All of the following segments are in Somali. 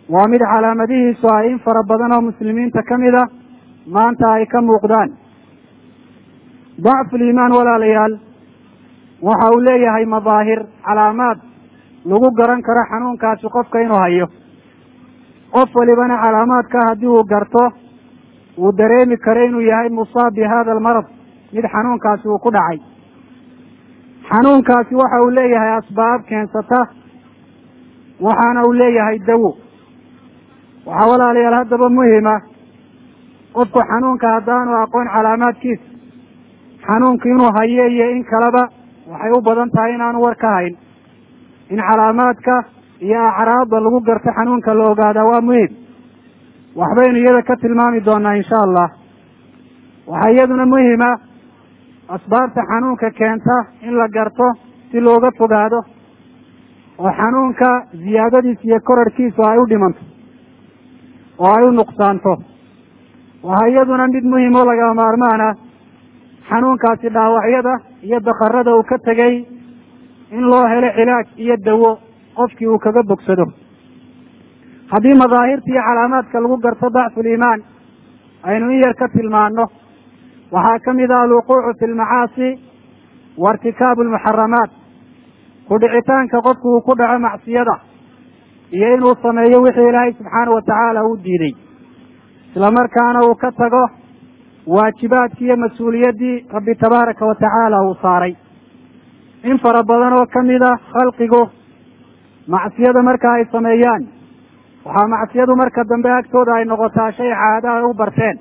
waa mid calaamadihiisu ay in fara badan oo muslimiinta ka mid a maanta ay ka muuqdaan dacfuliimaan walaalayaal waxa uu leeyahay madaahir calaamaad lagu garan karo xanuunkaasi qofka inuu hayo qof walibana calaamaadka haddii uu garto uu dareemi karo inuu yahay musaab bi hada almarad mid xanuunkaasi uu ku dhacay xanuunkaasi waxa uu leeyahay asbaab keensata waxaana uu leeyahay dawo waxaa walaalayaal haddaba muhima qofku xanuunka haddaanu aqoon calaamaadkiisa xanuunka inuu hayo iyo in kaleba waxay u badan tahay inaanu war ka hayn in calaamaadka iyo acraadda lagu garto xanuunka la ogaadaa waa muhim waxbaynu iyada ka tilmaami doonaa insha allah waxaa iyaduna muhima asbaabta xanuunka keenta in la garto si looga fogaado oo xanuunka ziyaadadiisa iyo korarhkiisu ay u dhimanto oo ay u nuqsaanto waxaa iyaduna mid muhim oo lagama maarmaan ah xanuunkaasi dhaawacyada iyo dakarada uu ka tegey in loo helo cilaaj iyo dawo qofkii uu kaga bogsado haddii madaahirta iyo calaamaadka lagu garto dacfuliimaan aynu in yar ka tilmaano waxaa ka mid ah alwuquucu fi lmacaasi wa irtikaabu almuxaramaat ku dhicitaanka qofku uu ku dhaco macsiyada iyo inuu sameeyo wixii ilaahay subxaana wa tacaala uu diiday isla markaana uu ka tago waajibaadkii iyo mas-uuliyaddii rabbi tabaaraka wa tacaala uu saaray in fara badan oo ka mid a khalqigu macsiyada marka ay sameeyaan waxaa macsiyadu marka dambe agtooda ay noqotaa shay caada ay u barteen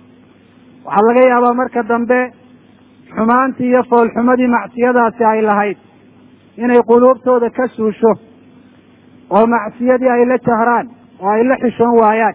waxaa laga yaabaa marka dambe xumaantii iyo foolxumadii macsiyadaasi ay lahayd inay quluubtooda ka suusho oo macsiyadii ay la jahraan oo ay la xishoon waayaan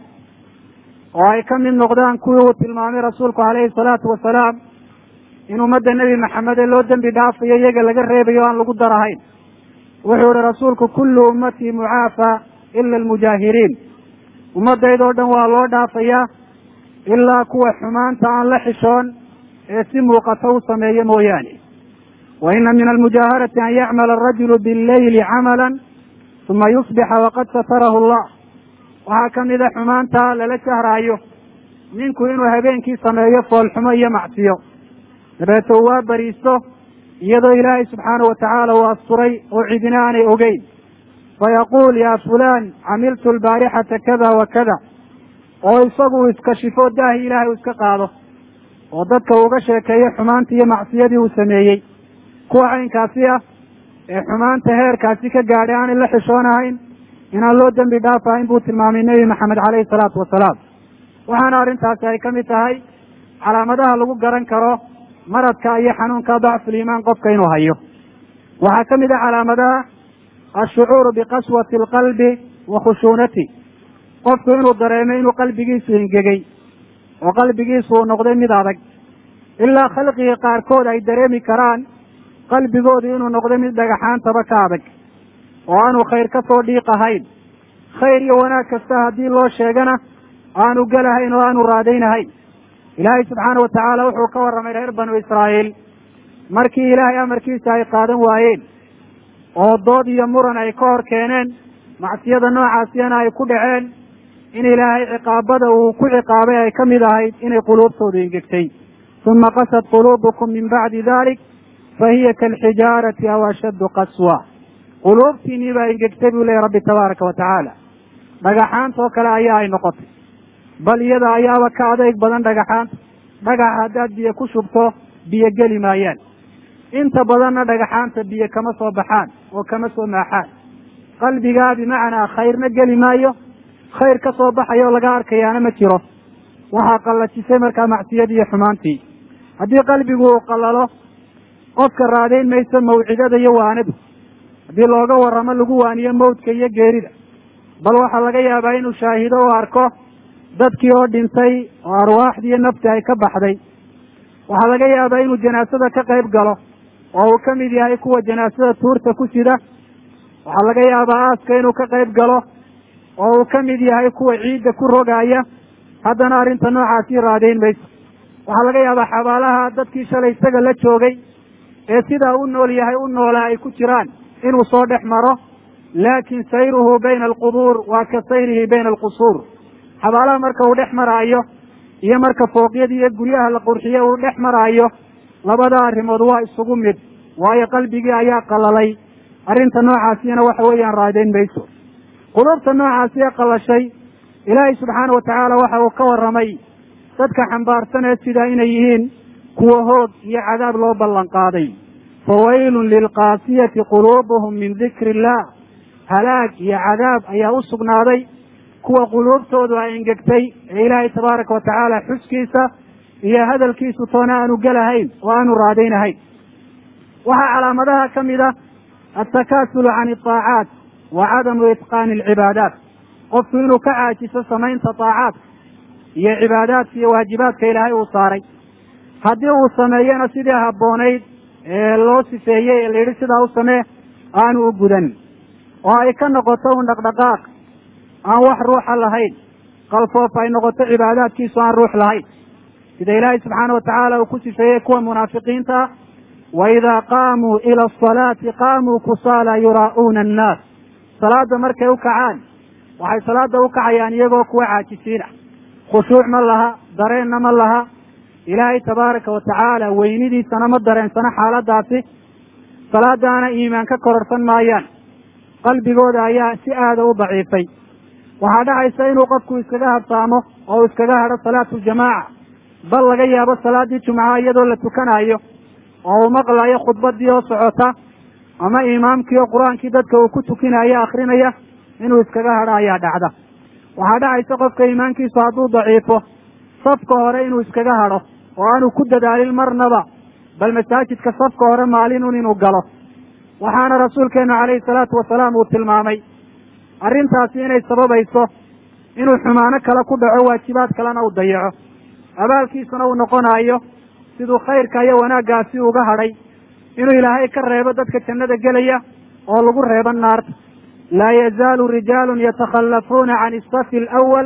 oo ay ka mid noqdaan kuwii uu tilmaamay rasuulku calayhi salaatu wasalaam in ummadda nebi maxamed ee loo dembi dhaafayo iyaga laga reebayo o aan lagu darahayn wuxuu ihi rasuulku kullu ummatii mucaafa ila almujaahiriin ummaddaydoo dhan waa loo dhaafayaa ilaa kuwa xumaanta aan la xishoon ee si muuqata u sameeyo mooyaane wa ina min almujaaharati an yacmala arajulu billeyli camalan uma yusbixa waqad satarahu allah waxaa ka mid a xumaanta lala jahraayo ninku inuu habeenkii sameeyo foolxumo iyo macsiyo dabeete uu waa bariisto iyadoo ilaahay subxaana wa tacaala uu asturay oo cidina aanay ogeyn fayaquul ya fulaan camiltu albaarixata kada wa kada oo isagu uu iskashifo daahi ilaahay uu iska qaado oo dadka uga sheekeeyo xumaantii iyo macsiyadii uu sameeyey kuwa caynkaasi ah ee xumaanta heerkaasi ka gaadhay aanay la xishoonahayn inaan loo dembi dhaafahayn buu tilmaamay nebi maxamed caleyhi salaatu wasalaam waxaana arrintaasi ay ka mid tahay calaamadaha lagu garan karo maradka iyo xanuunka dacfuliimaan qofka inuu hayo waxaa ka mid ah calaamadaha ashucuuru biqaswati alqalbi wa khushuunati qofku inuu dareemo inuu qalbigiisu ingegey oo qalbigiisu uu noqday mid adag ilaa khalqiga qaarkood ay dareemi karaan qalbigoodu inuu noqday mid dhagaxaantaba ka adag oo aanu khayr ka soo dhiiq ahayn khayr iyo wanaag kasta haddii loo sheegana aanu gelahayn oo aanu raadaynahayn ilaahay subxaana wa tacaala wuxuu ka warramay reer banu israa'iil markii ilaahay amarkiisa ay qaadan waayeen oo dood iyo muran ay ka hor keeneen macsiyada noocaasiyana ay ku dhaceen in ilaahay ciqaabada uu ku ciqaabay ay ka mid ahayd inay quluubtoodu ingegtay uma qasad quluubukum min bacdi dalik fa hiya kaalxijaarati aw ashaddu qaswa quluubtiinii baa ingegtay buu leeyahy rabbi tabaaraka wa tacaala dhagaxaantoo kale ayaa ay noqotay bal iyada ayaaba ka adeyg badan dhagaxaanta dhagaxa haddaad biyo ku shubto biyo geli maayaan inta badanna dhagaxaanta biyo kama soo baxaan oo kama soo maaxaan qalbigaa bimacnaa khayrna geli maayo khayr ka soo baxayo oo laga arkayaana ma jiro waxaa qallajisay markaa macsiyadii iyo xumaantii haddii qalbigu uu qallalo qofka raadayn mayso mawcidada iyo waanadu haddii looga warramo lagu waaniyo mawdka iyo geerida bal waxaa laga yaabaa inuu shaahido oo arko dadkii oo dhintay oo arwaaxdii iyo nafti ay ka baxday waxaa laga yaabaa inuu janaasada ka qayb galo oo uu ka mid yahay kuwa janaasada tuurta ku sida waxaa laga yaabaa aaska inuu ka qayb galo oo uu ka mid yahay kuwa ciidda ku rogaaya haddana arrinta noocaasii raadayn mayso waxaa laga yaabaa xabaalaha dadkii shalay isaga la joogay ee sidaa u nool yahay u noolaa ay ku jiraan inuu soo dhex maro laakin sayruhu bayna alqubuur waa ka sayrihi bayna alqusuur xabaalaha marka uu dhex maraayo iyo marka fooqyada iyo guryaha la qurxiye uu dhex maraayo labada arrimood waa isugu mid waayo qalbigii ayaa qalalay arrinta noocaasina waxa weeyaan raadayn mayso quluubta noocaasi ee qalashay ilaahay subxaana watacaala waxa uu ka warramay dadka xambaarsan ee sidaa inay yihiin kuwa hoog iyo cadaab loo ballan qaaday fawaylun lilqaasiyati quluubuhum min dikri illah halaag iyo cadaab ayaa u sugnaaday kuwa quluubtoodu ay engegtay ee ilaahay tabaaraka watacaala xuskiisa iyo hadalkiisu toona aanu gelahayn oo aanu raadaynahayn waxaa calaamadaha ka mid ah altakasulu can iطaacaat wa cadamu itqaani alcibaadaat qofku inuu ka caajiso samaynta taacaadka iyo cibaadaadka iyo waajibaadka ilaahay uu saaray haddii uu sameeyena sidii habboonayd ee loo sifeeyey ee la yidhi sidaa u samee aanu u gudan oo ay ka noqoto un dhaqdhaqaaq aan wax ruuxa lahayn qalfoof ay noqoto cibaadaadkiisu aan ruux lahayn sida ilaahay subxaana watacaala uu ku sifeeyey kuwa munaafiqiinta ah wa idaa qaamuu ila asalaati qaamuu kusaala yuraa'uuna annaas salaada markay u kacaan waxay salaada u kacayaan iyagoo kuwa caajisiina khushuuc ma laha dareenna ma laha ilaahay tabaaraka watacaala weynidiisana ma dareensano xaaladaasi salaadaana iimaan ka kororsan maayaan qalbigooda ayaa si aada u daciifay waxaa dhacaysa inuu qofku iskaga habsaamo oo uu iskaga hadho salaatu ljamaaca bal laga yaabo salaaddii jumcaha iyadoo la tukanaayo oo uu maqlayo khudbadii oo socota ama imaamkii oo qur-aankii dadka uu ku tukinayo akrinaya inuu iskaga hadho ayaa dhacda waxaa dhacaysa qofka iimaankiisu hadduu daciifo safka hore inuu iskaga hadho oo aanu ku dadaalin marnaba bal masaajidka safka hore maalinun inuu galo waxaana rasuulkeenu calayhi salaatu wasalaam uu tilmaamay arrintaasi inay sababayso inuu xumaano kale ku dhaco waajibaad kalena uu dayaco abaalkiisuna uu noqonayo siduu khayrka iyo wanaaggaasi uga hadhay inuu ilaahay ka reebo dadka jannada gelaya oo lagu reebo naarta laa yazaalu rijaalun yatakhallafuuna can isafi alawal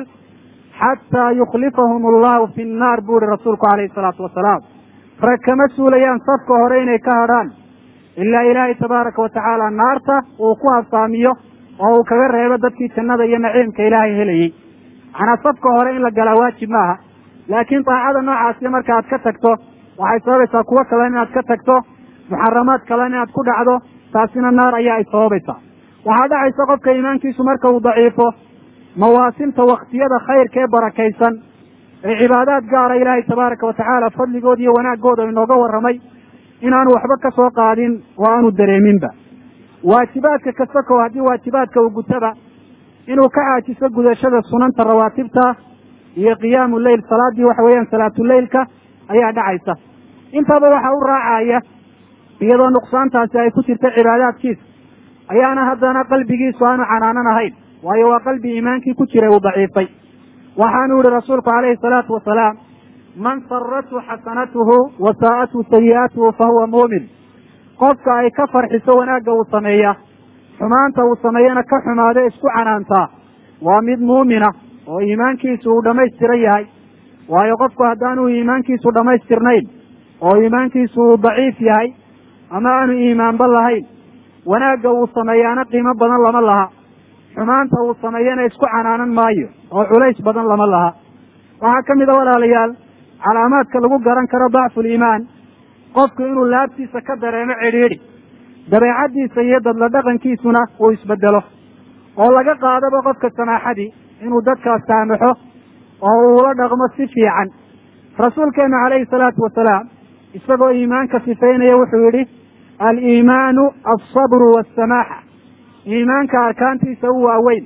xataa yukhlifahum allahu fi nnaar buu ihi rasuulku calayhi salaatu wasalaam rag kama suulayaan safka hore inay ka hadhaan ilaa ilaahay tabaaraka watacaala naarta uu ku habsaamiyo oo uu kaga reebo dadkii jannada iyo naciimka ilaahay helayey macnaa safka hore in la galaa waajib maaha laakiin daacada noocaasi marka aad ka tagto waxay sababaysaa kuwo kale inaad ka tagto muxaramaad kale inaad ku dhacdo taasina naar ayaa ay sababaysaa waxaa dhacaysa qofka iimaankiisu marka uu daciifo mawaasimta waktiyada khayrka ee barakaysan ee cibaadaad gaara ilaahay tabaaraka watacaala fadligooda iyo wanaagooda inooga warramay inaanu waxba ka soo qaadin oo aanu dareeminba waajibaadka kasakow haddii waajibaadka uu gutaba inuu ka caajiso gudashada sunanta rawaatibta iyo qiyaamu leyl salaaddii waxa weeyaan salaatuleylka ayaa dhacaysa intaaba waxa u raacaya iyadoo nuqsaantaasi ay ku jirta cibaadaadkiisa ayaana haddana qalbigiisu aanu canaanan ahayn waayo waa qalbi iimaankii ku jiray uu daciifay waxaanu yihi rasuulku calayhi salaatu wasalaam man sarathu xasanatuhu wa saa'athu sayi'atuhu fa huwa muumin qofka ay ka farxiso wanaagga uu sameeya xumaanta uu sameeyana ka xumaado isku canaantaa waa mid muumina oo iimaankiisu uu dhammaystiran yahay waayo qofku haddaanu iimaankiisu dhammaystirnayn oo iimaankiisu uu daciif yahay ama aanu iimaanba lahayn wanaagga uu sameeyaana qiimo badan lama laha xumaanta uu sameeyana isku canaanan maayo oo culays badan lama laha waxaa ka mid a walaalayaal calaamaadka lagu garan karo dacfuliimaan qofku inuu laabtiisa ka dareemo cidhiidhi dabeecaddiisa iyo dadla dhaqankiisuna uu isbedelo oo laga qaadaba qofka samaaxadii inuu dadkaas saamaxo oo uula dhaqmo si fiican rasuulkeenu calayhi salaatu wasalaam isagoo iimaanka sifeynaya wuxuu yidhi aliimaanu alsabru waasamaaxa iimaanka arkaantiisa u waaweyn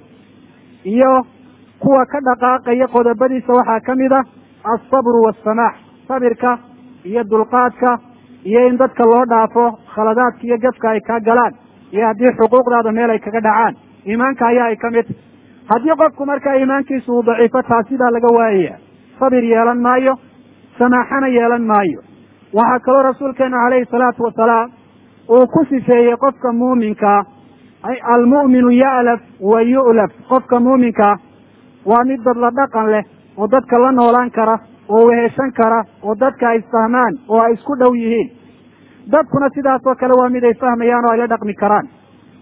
iyo kuwa ka dhaqaaqaya qodobadiisa waxaa ka mid a alsabru waasamaax sabirka iyo dulqaadka iyo in dadka loo dhaafo khaladaadka iyo gafka ay kaa galaan iyo haddii xuquuqdaada meel ay kaga dhacaan iimaanka ayaa ay ka mid haddii qofku markaa iimaankiisu uu daciifo taasidaa laga waayaya sabir yeelan maayo samaaxana yeelan maayo waxaa kaloo rasuulkeenu calayhi salaatu wasalaam uu ku sifeeyey qofka muuminkaa almu'minu ya'laf wa yu'laf qofka muuminkaa waa mid dad la dhaqan leh oo dadka la noolaan kara oo weheshan kara oo dadka ay fahmaan oo ay isku dhow yihiin dadkuna sidaasoo kale waa mid ay fahmayaan oo ay la dhaqmi karaan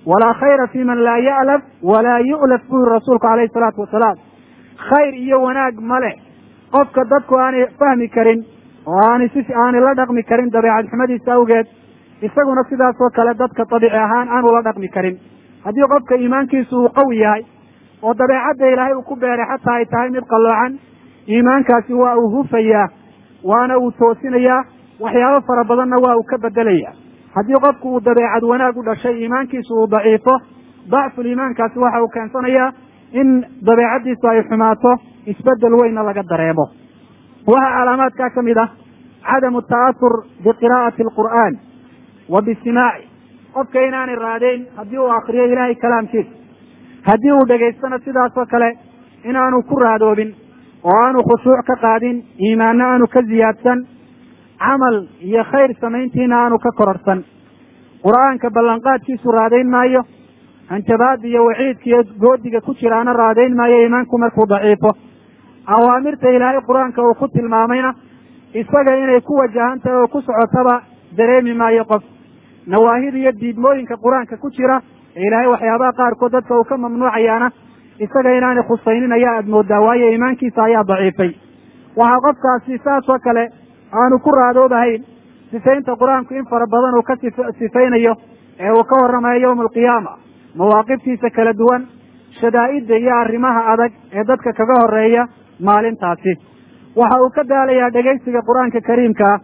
walaa khayra fi man laa ya'laf walaa yu'laf buu yiri rasuulku calayhi salaatu wasalaam khayr iyo wanaag male qofka dadku aanay fahmi karin oo aanay si aanay la dhaqmi karin dabeecad xumadiisa awgeed isaguna sidaasoo kale dadka dabiici ahaan aanu la dhaqmi karin haddii qofka iimaankiisu uu qawi yahay oo dabeecadda ilaahay uu ku beeray xataa ay tahay mid qalloocan iimaankaasi waa uu hufayaa waana uu toosinayaa waxyaabo fara badanna waa uu ka bedelaya haddii qofku uu dabeecad wanaag u dhashay iimaankiisu uu daciifo dacful iimaankaasi waxa uu keensanayaa in dabeecaddiisu ay xumaato isbedel weynna laga dareemo waxaa calaamaadkaa ka mid ah cadamu ta'asur biqiraa'ati alqur'aan wa bisimaaci qofka inaanay raadayn haddii uu akriyo ilaahay kalaamkiisa haddii uu dhegaystana sidaasoo kale inaanu ku raadoobin oo aanu khushuuc ka qaadin iimaanna aanu ka ziyaadsan camal iyo khayr samayntiina aanu ka kororsan qur'aanka ballanqaadkiisu raadayn maayo hanjabaada iyo waciidka iyo goodiga ku jiraana raadayn maayo iimaanku markuu daciifo awaamirta ilaahay qur-aanka uu ku tilmaamayna isaga inay ku wajahan tahay oo ku socotaba dareemi maayo qof nawaahida iyo diidmooyinka qur-aanka ku jira ee ilaahay waxyaabaha qaarkood dadka uu ka mamnuucayaana isaga inaanay khusaynin ayaa aad moodaa waayo iimaankiisa ayaa daciifay waxaa qofkaasi saas oo kale aanu ku raadoobahayn sifaynta qur-aanku in fara badan uu ka sifaynayo ee uu ka warramayo yowma alqiyaama mawaaqiftiisa kala duwan shadaa'idda iyo arrimaha adag ee dadka kaga horeeya maalintaasi waxa uu ka daalayaa dhegaysiga qur-aanka kariimka ah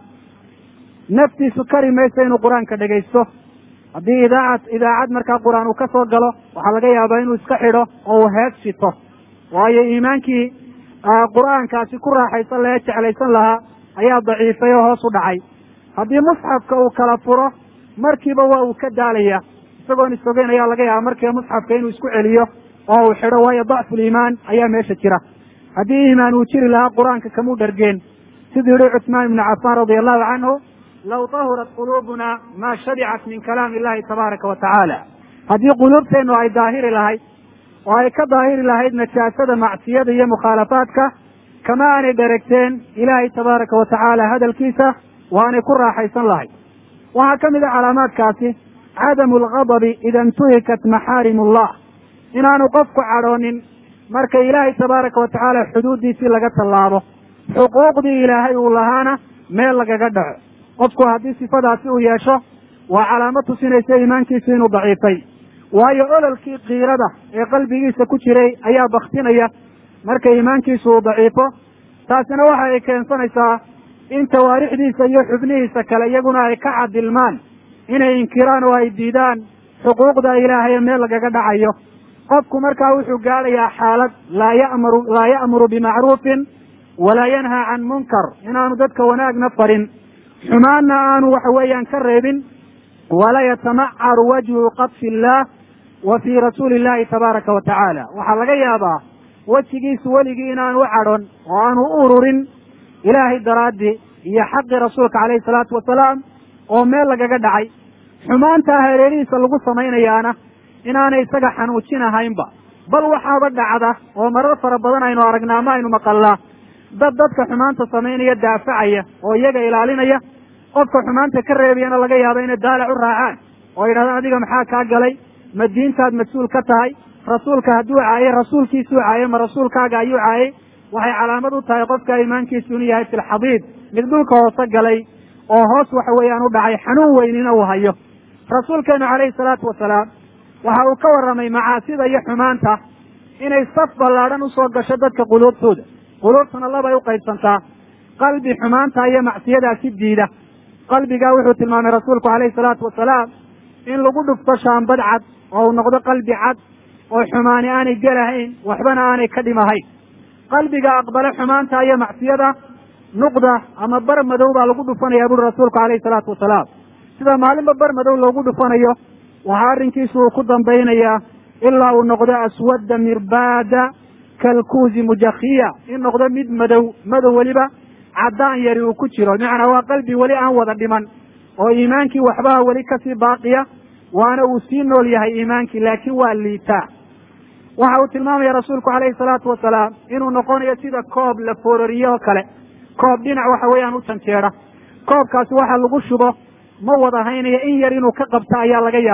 naftiisu kari mayso inuu qur-aanka dhegaysto haddii idaacad idaacad markaa qur-aan uu ka soo galo waxaa laga yaabaa inuu iska xidho oo uu hees shito waayo iimaankii qur-aankaasi ku raaxaysan laha jeclaysan lahaa ayaa daciifay oo hoos u dhacay haddii musxafka uu kala furo markiiba waa uu ka daalaya isagoon isogeyn ayaa laga yaaba markiiba musxafka inuu isku celiyo oo uu xidho waayo dacful iimaan ayaa meesha jira haddii iimaan uu jiri lahaa qur-aanka kamuu dhargeen siduu yihi cuثmaan ibnu cafaan radia allahu canhu law tahurat quluubuna maa shabicat min kalaami illahi tabaaraka wa tacaala haddii quluubteennu ay daahiri lahayd oo ay ka daahiri lahayd najaasada macsiyada iyo mukhaalafaadka kama aanay dheregteen ilaahay tabaaraka wa tacaala hadalkiisa waanay ku raaxaysan lahayd waxaa ka mid a calaamaadkaasi cadamu alghadabi ida intuhikat maxaarim ullah inaanu qofku cadhoonin marka ilaahay tabaaraka wa tacaala xuduuddiisii laga tallaabo xuquuqdii ilaahay uu lahaana meel lagaga dhaco qofku haddii sifadaasi uu yeesho waa calaamo tusinaysa iimaankiisu inuu daciifay waayo ololkii kiirada ee qalbigiisa ku jiray ayaa baktinaya marka iimaankiisu uu daciifo taasina waxa ay keensanaysaa in tawaarixdiisa iyo xubnihiisa kale iyaguna ay ka cadilmaan inay inkiraan oo ay diidaan xuquuqda ilaahay meel lagaga dhacayo qofku markaa wuxuu gaadhayaa xaalad laa ya'muru laa ya'muru bimacruufin walaa yanhaa can munkar inaanu dadka wanaagna farin xumaanna aanu waxa weeyaan ka reebin wala yatamacaru wajhu qadfi illaah wa fii rasuuli illahi tabaaraka wa tacaala waxaa laga yaabaa wejigiisu weligii inaanu u cadhon oo aanu u ururin ilaahay daraaddii iyo xaqii rasuulka calayhi salaatu wasalaam oo meel lagaga dhacay xumaantaa hareerihiisa lagu samaynayaana inaanay isaga xanuujinahaynba bal waxaaba dhacda oo marar fara badan aynu aragnaa ama aynu maqalnaa dad dadka xumaanta samaynaya daafacaya oo iyaga ilaalinaya qofka xumaanta ka reebayana laga yaaba inay daalac u raacaan oo yidhahdaan adiga maxaa kaa galay ma diintaad mas-uul ka tahay rasuulka hadduu caayey rasuulkiisuu caayey ma rasuulkaaga ayuu caayey waxay calaamad u tahay qofka iimaankiisu inuu yahay filxadiid mid dhulka hoose galay oo hoos waxa weeyaan u dhacay xanuun weynina uu hayo rasuulkeenu calayhi salaatu wasalaam waxa uu ka warramay macaasida iyo xumaanta inay saf ballaadhan usoo gasho dadka quluubtooda quluubtuna labay u qaybsantaa qalbi xumaanta iyo macsiyadaasi diida qalbigaa wuxuu tilmaamay rasuulku calayhi salaatu wasalaam in lagu dhufto shaambad cad oo uu noqdo qalbi cad oo xumaani aanay gelahayn waxbana aanay ka dhimahayn qalbiga aqbale xumaanta iyo macsiyada nuqda ama bar madow baa lagu dhufanaya buri rasuulku calayhi salaatu wasalaam sida maalinba bar madow loogu dhufanayo waxaa arrinkiisu uu ku dambaynayaa ilaa uu noqdo aswadda mirbaada kalkuuzi mujakhiya in noqdo mid madow madow weliba caddaan yari uu ku jiro bimacnaa waa qalbi weli aan wada dhiman oo iimaankii waxbaha weli kasii baaqiya waana uu sii nool yahay iimaankii laakiin waa liitaa waxa uu tilmaamaya rasuulku calayhi salaatu wasalaam inuu noqonayo sida koob la foorariye oo kale koob dhinac waxa weeyaan u janjeeda koobkaasi waxa lagu shubo ma wada haynayo in yar inuu ka qabto ayaa laga yaaba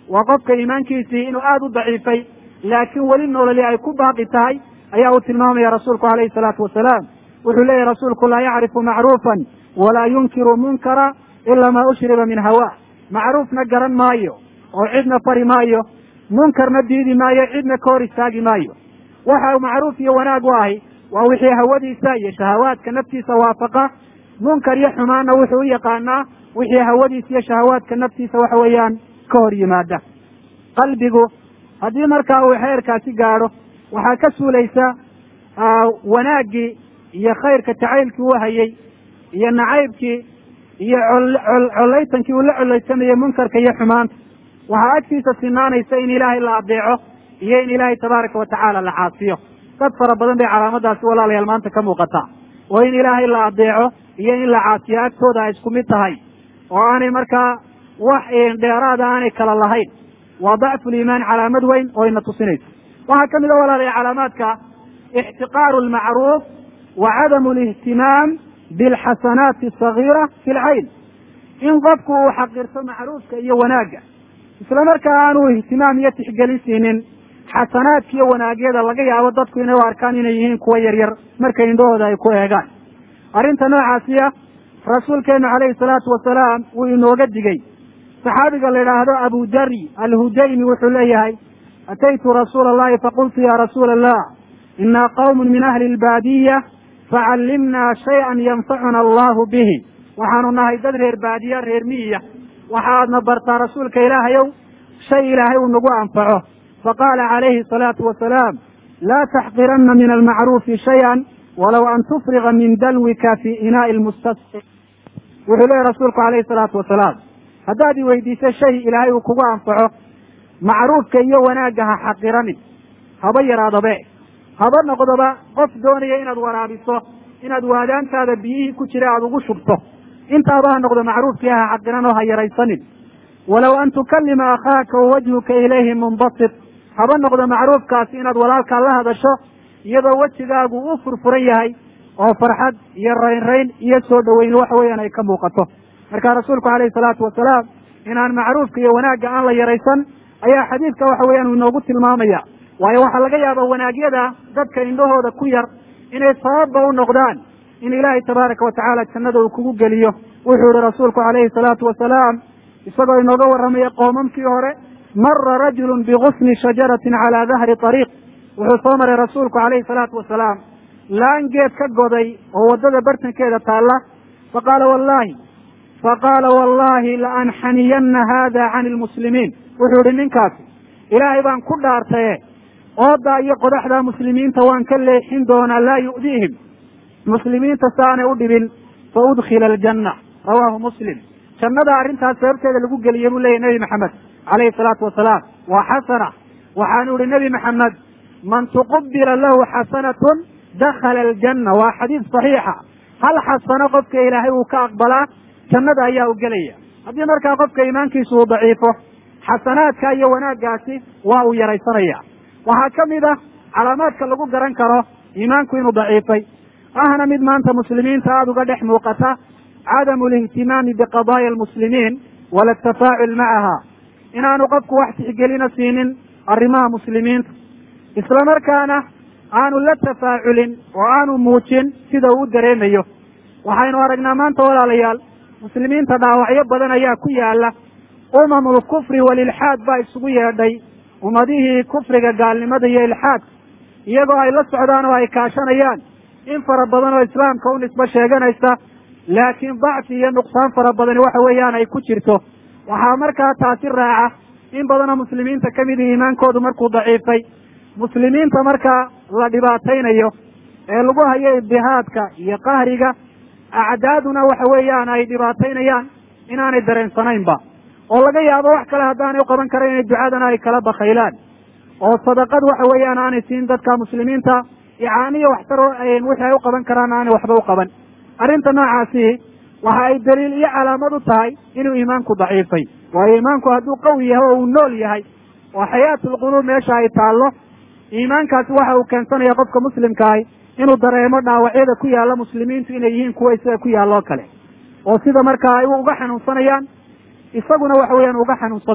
waa qofka iimaankiisii inuu aada u daciifay laakiin weli nololi ay ku baaqi tahay ayaa uu tilmaamaya rasuulku calayhi salaatu wasalaam wuxuu leeyahy rasuulku laa yacrifu macruufan walaa yunkiru munkara ila maa ushriba min hawa macruufna garan maayo oo cidna fari maayo munkarna diidi maayo cidna ka hor istaagi maayo waxa macruuf iyo wanaag u ahi waa wixii hawadiisa iyo shahawaadka naftiisa waafaqa munkar iyo xumaanna wuxuu u yaqaanaa wixii hawadiisa iyo shahawaadka naftiisa waxa weeyaan ka hor yimaada qalbigu haddii markaa uu xeerkaasi gaadho waxaa ka suulaysa wanaaggii iyo khayrka jacaylkii uu hayay iyo nacaybkii iyo collaytankii uu la collaysamayey munkarka iyo xumaanta waxaa agtiisa sinaanaysa in ilaahay la adeeco iyo in ilaahay tabaaraka watacaala la caasiyo dad fara badan bay calaamadaasi walaalayaal maanta ka muuqataa oo in ilaahay la adeeco iyo in la caasiyo agtooda ay isku mid tahay oo aanay markaa wax dheeraada aanay kala lahayn waa dacfu liimaan calaamad weyn oo ina tusinaysa waxaa ka mid a walaalaya calaamaadka ixtiqaaru lmacruuf wa cadamu lihtimaam bilxasanaati asagiira fi lcayn in qofku uu xaqirto macruufka iyo wanaagga isla markaa aanu ihtimaam iyo tixgelin siinin xasanaadka iyo wanaagyada laga yaabo dadku inay u arkaan inay yihiin kuwa yaryar marka indhahooda ay ku eegaan arrinta noocaasiya rasuulkeenu calayhi salaatu wasalaam wuu inooga digey saxaabiga la idhaahdo abu dari alhudaymi wuxuu leeyahay ataytu rasuula allahi faqultu ya rasuula allah inaa qawmun min ahli lbaadiya facallimnaa shay-an yanfacuna allahu bihi waxaanu nahay dad reer baadiya reer miyiya waxaadna bartaa rasuulka ilaahayow shay ilaahay uu nagu anfaco faqaala calayhi asalaatu wasalaam laa taxqiranna min almacruufi shay-an walow an tufriga min dalwika fi inaa'i lmustasqi wuxuu leeyahy rasuulku calayhi salaatu wasalaam haddaad i weydiiso shay ilaahay uu kugu anfaco macruufka iyo wanaagga ha xaqiranin haba yaraadabe haba noqdoba qof doonaya inaad waraabiso inaad waadaantaada biyihii ku jira aada ugu shubto intaaba ha noqdo macruufkii ha xaqiran oo ha yaraysanin walow an tukalima akhaaka wawajhuka ilayhi munbasit haba noqdo macruufkaasi inaad walaalkaa la hadasho iyadoo wejigaagu u furfuran yahay oo farxad iyo raynrayn iyo soo dhoweyn waxa weeyaan ay ka muuqato marka rasuulku calayhi salaatu wasalaam inaan macruufka iyo wanaagga aan la yaraysan ayaa xadiidka waxa weeyaan uu inoogu tilmaamaya waayo waxaa laga yaabaa wanaagyada dadka indhahooda ku yar inay sababba u noqdaan in ilaahay tabaaraka watacaala jannada uu kugu geliyo wuxuu yihi rasuulku calayhi salaatu wasalaam isagoo inooga warramaya qoomamkii hore mara rajulun bigusni shajaratin calaa dahri ariiq wuxuu soo maray rasuulku calayhi salaatu wasalaam laan geed ka goday oo waddada bartankeeda taalla faqaala wallahi faqaala wallahi laanxaniyanna hada cani lmuslimiin wuxuu yihi ninkaasi ilaahay baan ku dhaartaye oodaa iyo qodaxdaa muslimiinta waan ka leexin doonaa laa yu'diihim muslimiinta si aanay u dhibin fa udkhila aljanna rawaahu muslim jannada arrintaas sababteeda lagu geliyey buu leyahy nebi maxamed calayhi salaatu wasalaam waa xasana waxaanu ihi nebi maxamed man tuqubila lahu xasanatun dakhala aljanna waa xadiis saxiixa hal xasano qofka ilaahay uu ka aqbalaa jannada ayaa u gelaya haddii markaa qofka iimaankiisu uu daciifo xasanaadka iyo wanaaggaasi waa uu yaraysanaya waxaa ka mid ah calaamaadka lagu garan karo iimaanku inuu daciifay ahna mid maanta muslimiinta aada uga dhex muuqata cadamu lihtimaami biqadaaya almuslimiin wala atafaacul macaha inaanu qofku wax tixgelina siinin arrimaha muslimiinta isla markaana aanu la tafaaculin oo aanu muujin sida uu u dareemayo waxaynu aragnaa maanta walaalayaal muslimiinta dhaawacyo badan ayaa ku yaala umamul kufri walilxaad baa isugu yeedhay ummadihii kufriga gaalnimada iyo ilxaadka iyagoo ay la socdaan oo ay kaashanayaan in fara badan oo islaamka u nisbo sheeganaysa laakiin dacfi iyo nuqsaan fara badani waxa weeyaan ay ku jirto waxaa markaa taasi raaca in badanoo muslimiinta ka mid iimaankoodu markuu daciifay muslimiinta markaa la dhibaataynayo ee lagu hayo ibdihaadka iyo qahriga acdaaduna waxa weeyaan ay dhibaataynayaan inaanay dareensanaynba oo laga yaabo wax kale haddaanay u qaban karayn inay ducadana ay kala bakaylaan oo sadaqad waxa weeyaan aanay siin dadka muslimiinta icaaniyo waxtar wixii ay u qaban karaan aanay waxba u qaban arrinta noocaasi waxa ay daliil iyo calaamad u tahay inuu iimaanku daciifay waayo iimaanku hadduu qawi yahay oo uu nool yahay oo xayaatulquluub meesha ay taallo iimaankaasi waxa uu keensanaya qofka muslimkaahi inuu dareemo dhaawacyada ku yaalla muslimiintu inay yihiin kuwa isaga ku yaalloo kale oo sida markaa ay uga xanuunsanayaan isaguna waxa weeyaan uga xanuunsado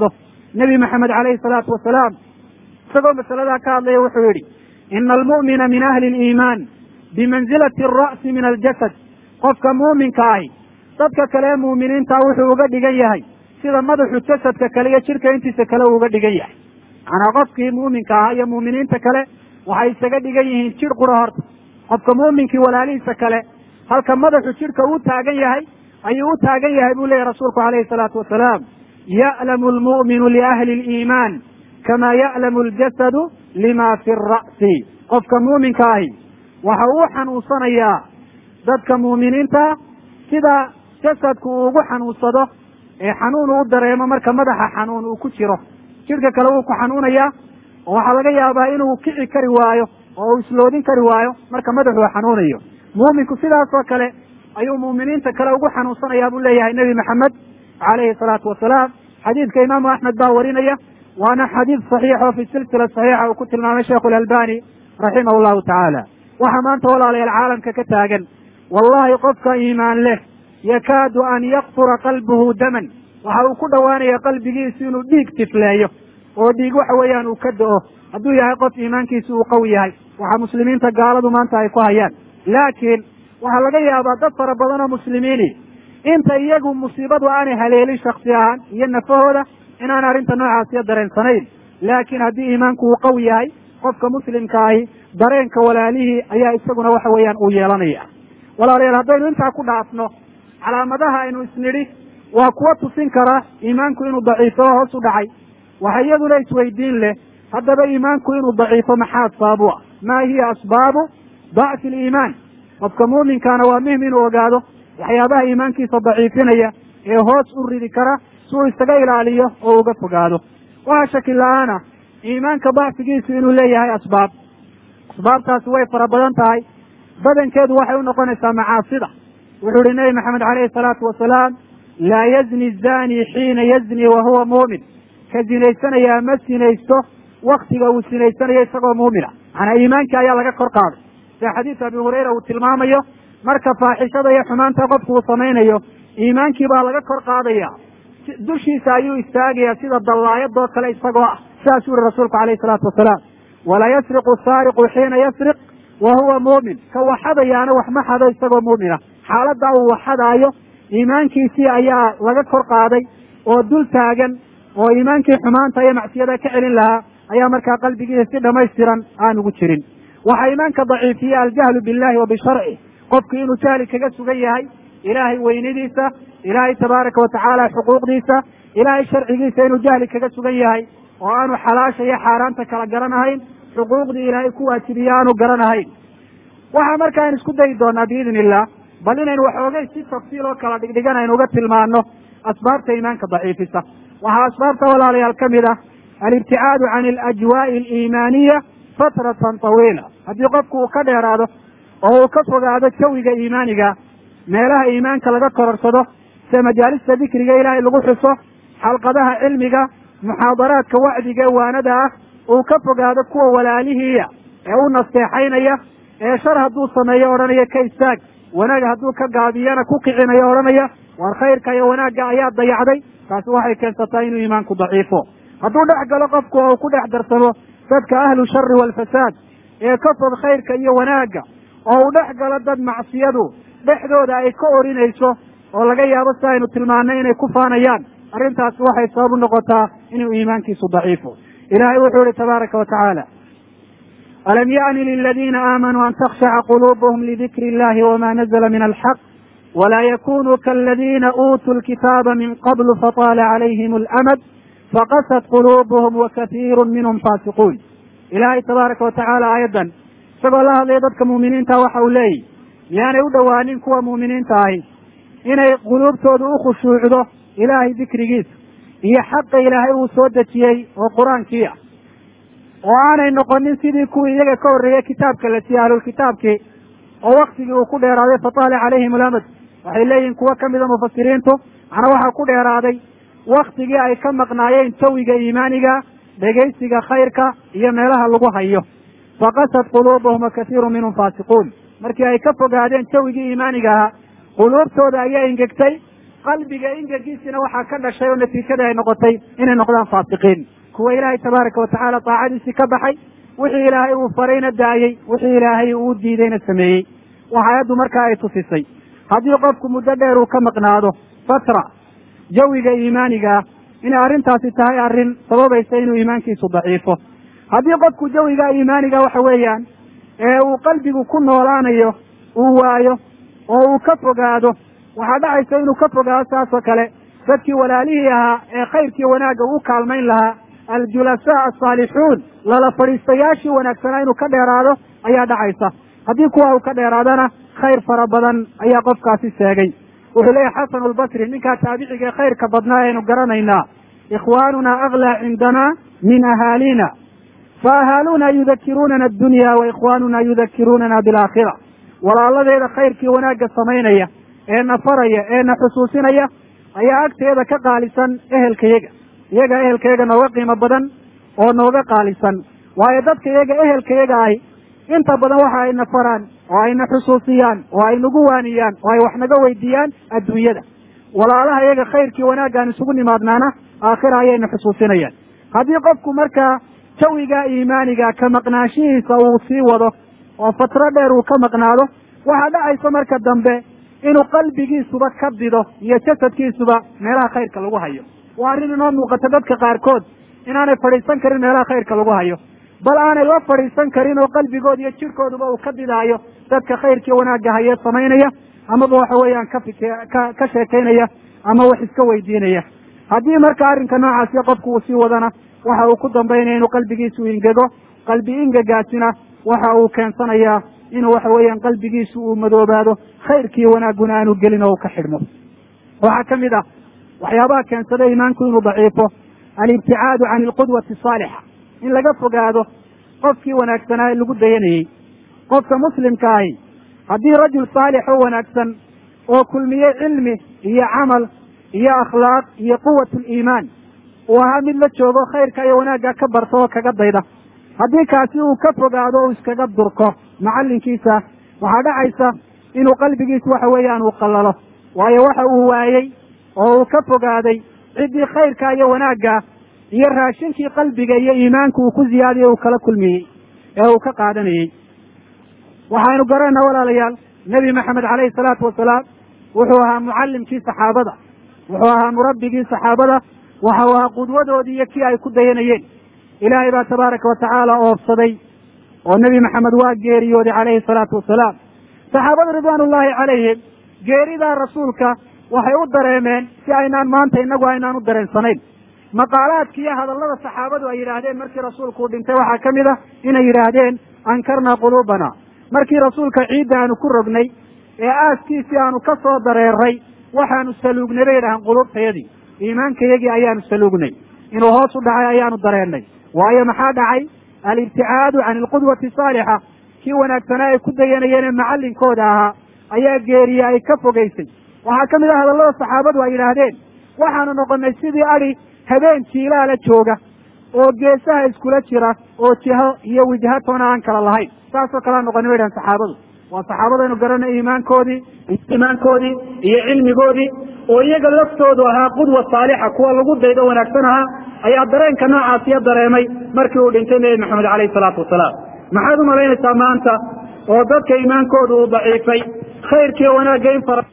nebi maxamed calayhi salaatu wasalaam isagoo masaladaa ka hadlaya wuxuu yidhi ina almu'mina min ahli aliimaan bimanzilati alra'si min aljasad qofka muuminka ahi dadka kale ee muuminiintaa wuxuu uga dhigan yahay sida madaxu jasadka kale iyo jidhka intiisa kale uu uga dhigan yahay macnaa qofkii muuminka ahaa iyo muuminiinta kale waxay isaga dhigan yihiin jidh qura horta qofka muuminkii walaalihiisa kale halka madaxu jidhka uu taagan yahay ayuu u taagan yahay buu leeyahy rasuulku calayhi salaatu wasalaam ya'lamu almu'minu liahli aliimaan kama ya'lamu aljasadu lima fi ra'si qofka muuminka ahi waxa uu xanuunsanayaa dadka muuminiinta sida jasadku uu ugu xanuunsado ee xanuun uu dareemo marka madaxa xanuun uu ku jiro jidhka kale wuu ku xanuunayaa oo waxaa laga yaabaa inuu kici kari waayo oo uu isloodin kari waayo marka madaxuu xanuunayo muuminku sidaasoo kale ayuu muuminiinta kale ugu xanuunsanayaa buu leeyahay nebi maxamed calayhi salaatu wasalaam xadiidka imaamu axmed baa warinaya waana xadiid saxiix oo fi silsila saxiixa uu ku tilmaamay sheikhu alalbani raximah llahu tacaala waxaa maanta walaalayaal caalamka ka taagan wallahi qofka iimaan leh yakaadu an yakfura qalbuhu daman waxa uu ku dhowaanaya qalbigiisu inuu dhiig tifleeyo oo dhiig waxa weeyaan uu ka do-o hadduu yahay qof iimaankiisu uu qawi yahay waxaa muslimiinta gaaladu maanta ay ku hayaan laakiin waxaa laga yaabaa dad fara badan oo muslimiini inta iyagu musiibadu aanay haleelin shaksi ahaan iyo nafahooda inaan arrinta noocaasiyo dareensanayn laakiin haddii iimaanku uu qawi yahay qofka muslimka ahi dareenka walaalihii ayaa isaguna waxa weeyaan uu yeelanaya walaalayaal haddaynu intaa ku dhaafno calaamadaha aynu isnidhi waa kuwa tusin kara iimaanku inuu daciifo oo hoos u dhacay waxa iyaduna isweydiin leh haddaba iimaanku inuu daciifo maxaa asbaabu ah maa hiya asbaabu dacfi aliimaan qofka muuminkaana waa muhim inuu ogaado waxyaabaha iimaankiisa daciifinaya ee hoos u ridi kara si uu isaga ilaaliyo oo uga fogaado waxaa shaki la-aana iimaanka dacfigiisu inuu leeyahay asbaab asbaabtaasi way fara badan tahay badankeedu waxay u noqonaysaa macaasida wuxuu ihi nebi maxamed calayhi salaatu wasalaam laa yazni zani xiina yazni wa huwa muumin ka zinaysanayaa ma sinaysto waktiga uu sinaysanayo isagoo muumina macnaa iimaankii ayaa laga kor qaaday sida xadiis abi hurayra uu tilmaamayo marka faaxishada iyo xumaanta qofku uu samaynayo iimaankii baa laga kor qaadaya dushiisa ayuu istaagaya sida dallaayadoo kale isagoo ah sidaasuu yihi rasuulku calayhi salaatu wasalaam walaa yasriqu saariqu xiina yasriq wa huwa muumin ka waxadayaana wax ma xado isagoo muumina xaaladda uu waxadaayo iimaankiisii ayaa laga kor qaaday oo dul taagan oo iimaankii xumaanta iyo macsiyada ka celin lahaa ayaa markaa qalbigiisa si dhamaystiran aan ugu jirin waxaa iimaanka daciifiye aljahlu billahi wa bisharci qofku inuu jahli kaga sugan yahay ilaahay weynadiisa ilaahay tabaaraka watacaala xuquuqdiisa ilaahay sharcigiisa inuu jahli kaga sugan yahay oo aanu xalaasha iyo xaaraanta kala garanahayn xuquuqdii ilaahay ku waajibiye aanu garanahayn waxaa marka aynu isku dayi doonaa biidn illah bal inaynu waxoogay si tafsiil oo kala dhigdhigan aynu uga tilmaano asbaabta iimaanka daciifisa waxaa asbaabta walaalayaal ka mid ah alibticaadu can alajwaa'i aliimaaniya fatratan tawiila haddii qofku uu ka dheeraado oo uu ka fogaado jawiga iimaaniga meelaha iimaanka laga kororsado sida majaalista dikriga ilaahay lagu xuso xalqadaha cilmiga muxaadaraadka wacdiga ee waanada ah uu ka fogaado kuwa walaalihiiya ee u nasteexaynaya ee shar hadduu sameeyo odhanaya ka istaag wanaag hadduu ka gaabiyana ku kicinayo odhanaya waar khayrka iyo wanaagga ayaa dayacday taasi waxay keensataa inuu iimaanku daciifo hadduu dhex galo qofku oo uu ku dhex darsamo dadka ahlu shari waalfasaad ee ka fog khayrka iyo wanaagga oo uu dhex galo dad macsiyadu dhexdooda ay ka orinayso oo laga yaabo si aynu tilmaanay inay ku faanayaan arrintaasi waxay sabab u noqotaa inuu iimaankiisu daciifo ilaahay wuxuu ihi tabaaraka wa tacaala alam yaأni liladiina aamanuu an takshaca quluubuhum lidikri illahi wama nazla min alxaq wla yakunuu kaladiina uutuu lkitaaba min qablu fataala calayhim alamad faqasat quluubuhum wakatiiru minhum faasiquun ilaahay tabaaraka wa tacaala aayaddan isagoo la hadlaya dadka muuminiinta waxa uu leeyihi miyaanay u dhowaanin kuwa muuminiinta ahi inay quluubtoodu u khushuucdo ilaahay dikrigiisa iyo xaqa ilaahay uu soo dejiyey oo qur-aankii ah oo aanay noqonin sidii kuwii iyaga ka horreeyey kitaabka la siiyey ahlulkitaabkii oo waktigii uu ku dheeraaday fataala calayhim alamad waxay leeyihin kuwo ka mida mufasiriintu macnaa waxaa ku dheeraaday waktigii ay ka maqnaayeen jawiga iimaaniga dhegaysiga khayrka iyo meelaha lagu hayo faqasad quluubuhum wakatiiru minhum faasiquun markii ay ka fogaadeen jawigii iimaaniga ahaa quluubtooda ayaa ingegtay qalbiga ingegiisina waxaa ka dhashay oo natiijada ay noqotay inay noqdaan faasiqiin kuwa ilaahay tabaaraka watacaala taacadiisii ka baxay wixii ilaahay uu farayna daayey wixii ilaahay uu diidayna sameeyey waxa ayaddu markaa ay tusisay haddii qofku muddo dheer uu ka maqnaado fatra jawiga iimaaniga ah inay arrintaasi tahay arrin sababaysa inuu iimaankiisu daciifo haddii qofku jawiga iimaaniga waxa weeyaan ee uu qalbigu ku noolaanayo uu waayo oo uu ka fogaado waxaa dhacaysa inuu ka fogaado saas oo kale dadkii walaalihii ahaa ee khayrkii wanaagga u kaalmayn lahaa aljulasaa asaalixuun lala fadhiistayaashii wanaagsanaa inuu ka dheeraado ayaa dhacaysa haddii kuwa uu ka dheeraadana khayr fara badan ayaa qofkaasi seegay wuxuu leeyahy xasanu lbasri ninkaa taabiciga ee khayrka badnaa aynu garanaynaa ikhwaanuna aglaa cindanaa min ahaalina fa ahaaluuna yudakiruunana addunya wa ikhwaanuna yudakiruunana bilaakhira walaaladeeda khayrkii wanaagga samaynaya ee na faraya ee na xusuusinaya ayaa agteeda ka qaalisan ehelkayaga iyaga ehelkayaga nooga qiimo badan oo nooga qaalisan waayo dadka iyaga ehelkayaga ahi inta badan waxa ayna faraan oo ayna xusuusiyaan oo ay nagu waaniyaan oo ay wax naga weydiiyaan adduunyada walaalaha iyaga khayrkii wanaaggaan isugu nimaadnaana aakhira ayayna xusuusinayaan haddii qofku markaa jawiga iimaaniga ka maqnaanshihiisa uu sii wado oo fatro dheer uu ka maqnaado waxaa dhacaysa marka dambe inuu qalbigiisuba ka dido iyo jasadkiisuba meelaha khayrka lagu hayo waa arrin inoo muuqata dadka qaarkood inaanay fadhiisan karin meelaha khayrka lagu hayo bal aanay la fadhiisan karin oo qalbigood iyo jirkooduba uu ka didaayo dadka khayrkii wanaagga hayee samaynaya amaba waxa weeyaan ka fik ka ka sheekaynaya ama wax iska weydiinaya haddii marka arrinka noocaasi qofku uu sii wadana waxa uu ku dambaynaya inuu qalbigiisu ingego qalbi ingegaasina waxa uu keensanayaa inuu waxa weeyaan qalbigiisu uu madoobaado khayrkii wanaagguna aanu gelin oo uu ka xidhmo waxaa ka mid ah waxyaabaha keensada iimaanku inuu daciifo alibticaadu can alqudwati asaalixa in laga fogaado qofkii wanaagsanaa ee lagu dayanayey qofka muslimka ahi haddii rajul saalix oo wanaagsan oo kulmiyey cilmi iyo camal iyo akhlaaq iyo quwat liimaan uu ahaa mid la joogo khayrka iyo wanaagga ka barta oo kaga dayda haddii kaasi uu ka fogaado o iskaga durko macallinkiisa waxaa dhacaysa inuu qalbigiisa waxa weeyaan uu qallalo waayo waxa uu waayey oo uu ka fogaaday ciddii khayrka iyo wanaagga iyo raashinkii qalbiga iyo iimaanka uu ku ziyaadiyey uu kala kulmiyey ee uu ka qaadanayey waxaynu garanayna walaalayaal nebi maxamed caleyhi salaatu wasalaam wuxuu ahaa mucallimkii saxaabada wuxuu ahaa murabbigii saxaabada waxa uu ahaa qudwadoodii iyo kii ay ku dayanayeen ilaahay baa tabaaraka watacaala oofsaday oo nebi maxamed waa geeriyooday calayhi salaatu wasalaam saxaabada ridwaan ullaahi calayhim geeridaa rasuulka waxay u dareemeen si aynaan maanta innagu aynaan u dareensanayn maqaalaadki iyo hadallada saxaabadu ay yidhaahdeen markii rasuulku uu dhintay waxaa ka mid ah inay yidhaahdeen ankarnaa quluubana markii rasuulka ciidda aanu ku rognay ee aaskiisii aanu ka soo dareeray waxaanu saluugnay bay yidhahaan quluubtayadii iimaankayagii ayaanu saluugnay inuu hoos u dhacay ayaanu dareennay waayo maxaa dhacay alibticaadu can alqudwati saalixa kii wanaagsanaa ay ku dayanayeen ee macallinkooda ahaa ayaa geeriye ay ka fogaysay waxaa ka mid ah hadallada saxaabadu ay yidhaahdeen waxaanu noqonnay sidii adi habeen jiilaala jooga oo geesaha iskula jira oo jiho iyo wijhatoona aan kala lahayn saasoo kalea noqonay bay dhahan saxaabadu waa saxaabadaynu garanay iimaankoodii iimaankoodii iyo cilmigoodii oo iyaga laftoodu ahaa qudwa saalixa kuwa lagu daydo wanaagsan ahaa ayaa dareenka noocaasiya dareemay markii uu dhintay nebi maxamed caleyhi salaatu wasalaam maxaad u malaynaysaa maanta oo dadka iimaankoodu uu daciifay khayrkiiyo wanaagga in fara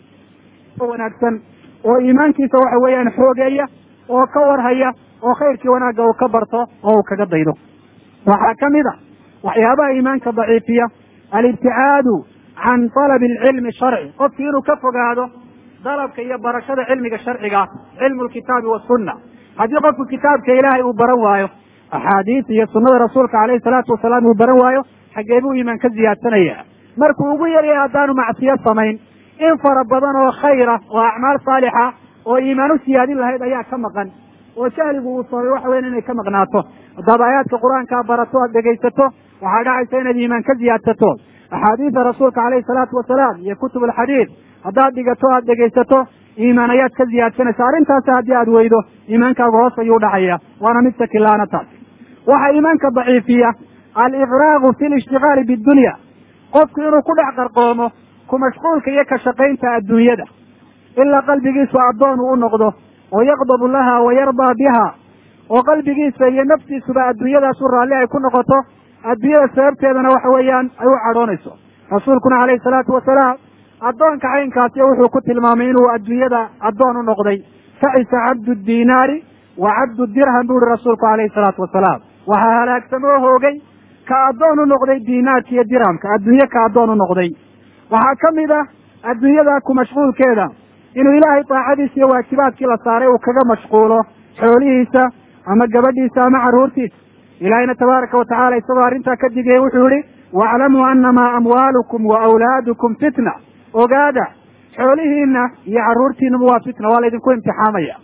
wanaagsan oo iimaankiisa waxa weeyaan xoogeeya oo ka warhaya oo khayrkii wanaagga uu ka barto oo uu kaga daydo waxaa ka mid a waxyaabaha iimaanka daciifiya alibticaadu can talabi alcilmi sharci qofkii inuu ka fogaado dalabka iyo barashada cilmiga sharciga cilmu lkitaabi wasunna haddii qofku kitaabka ilaahay uu baran waayo axaadiis iyo sunnada rasuulka caleyhi salaatu wasalaam uu baran waayo xaggee buu iimaan ka ziyaadsanaya markuu ugu yaryahay haddaanu macsiyo samayn in fara badan oo khayra oo acmaal saalixa oo iimaan u siyaadin lahayd ayaa ka maqan oo jahligu uu sabay waxa weyan inay ka maqnaato haddaad aayaadka qur-aankaa barato aad dhegaysato waxaa dhacaysa inaad iimaan ka ziyaadsato axaadiida rasuulka caleyhi salaatu wasalaam iyo kutub alxadiid haddaad dhigato aad dhegaysato iimaan ayaad ka ziyaadsanaysa arrintaasi haddii aad weydo iimaankaaga hoos ayuu dhacaya waana mid sakilaana taas waxaa iimaanka daciifiya aliqraaqu fi lishtigaali bidunya qofku inuu ku dhex qarqoomo ku mashquulka iyo ka shaqaynta adduunyada ilaa qalbigiisu addoon uu u noqdo oo yaqdabu laha wa yardaa biha oo qalbigiisa iyo naftiisuba adduunyadaasu raalli ay ku noqoto adduunyada sababteedana waxa weeyaan ay u cadhoonayso rasuulkuna calayhi salaatu wasalaam addoonka caynkaasi wuxuu ku tilmaamay inuu adduunyada addoon u noqday facisa cabdu diinaari wa cabdu dirham bu uhi rasuulku calayhi salaatu wasalaam waxaa halaagsamoo hoogay ka addoon u noqday diinaarka iyo dirhamka adduunye ka addoon u noqday waxaa ka mid ah adduunyada ku mashquulkeeda inuu ilaahay daacadiisa iyo waajibaadkii la saaray uu kaga mashquulo xoolihiisa ama gabadhiisa ama carruurtiisa ilaahayna tabaaraka wa tacala isagoo arrintaa ka digaya wuxuu yihi waaclamuu annamaa amwaalukum wa awlaadukum fitna ogaada xoolihiina iyo carruurtiinuba waa fitna waa laydinku imtixaamaya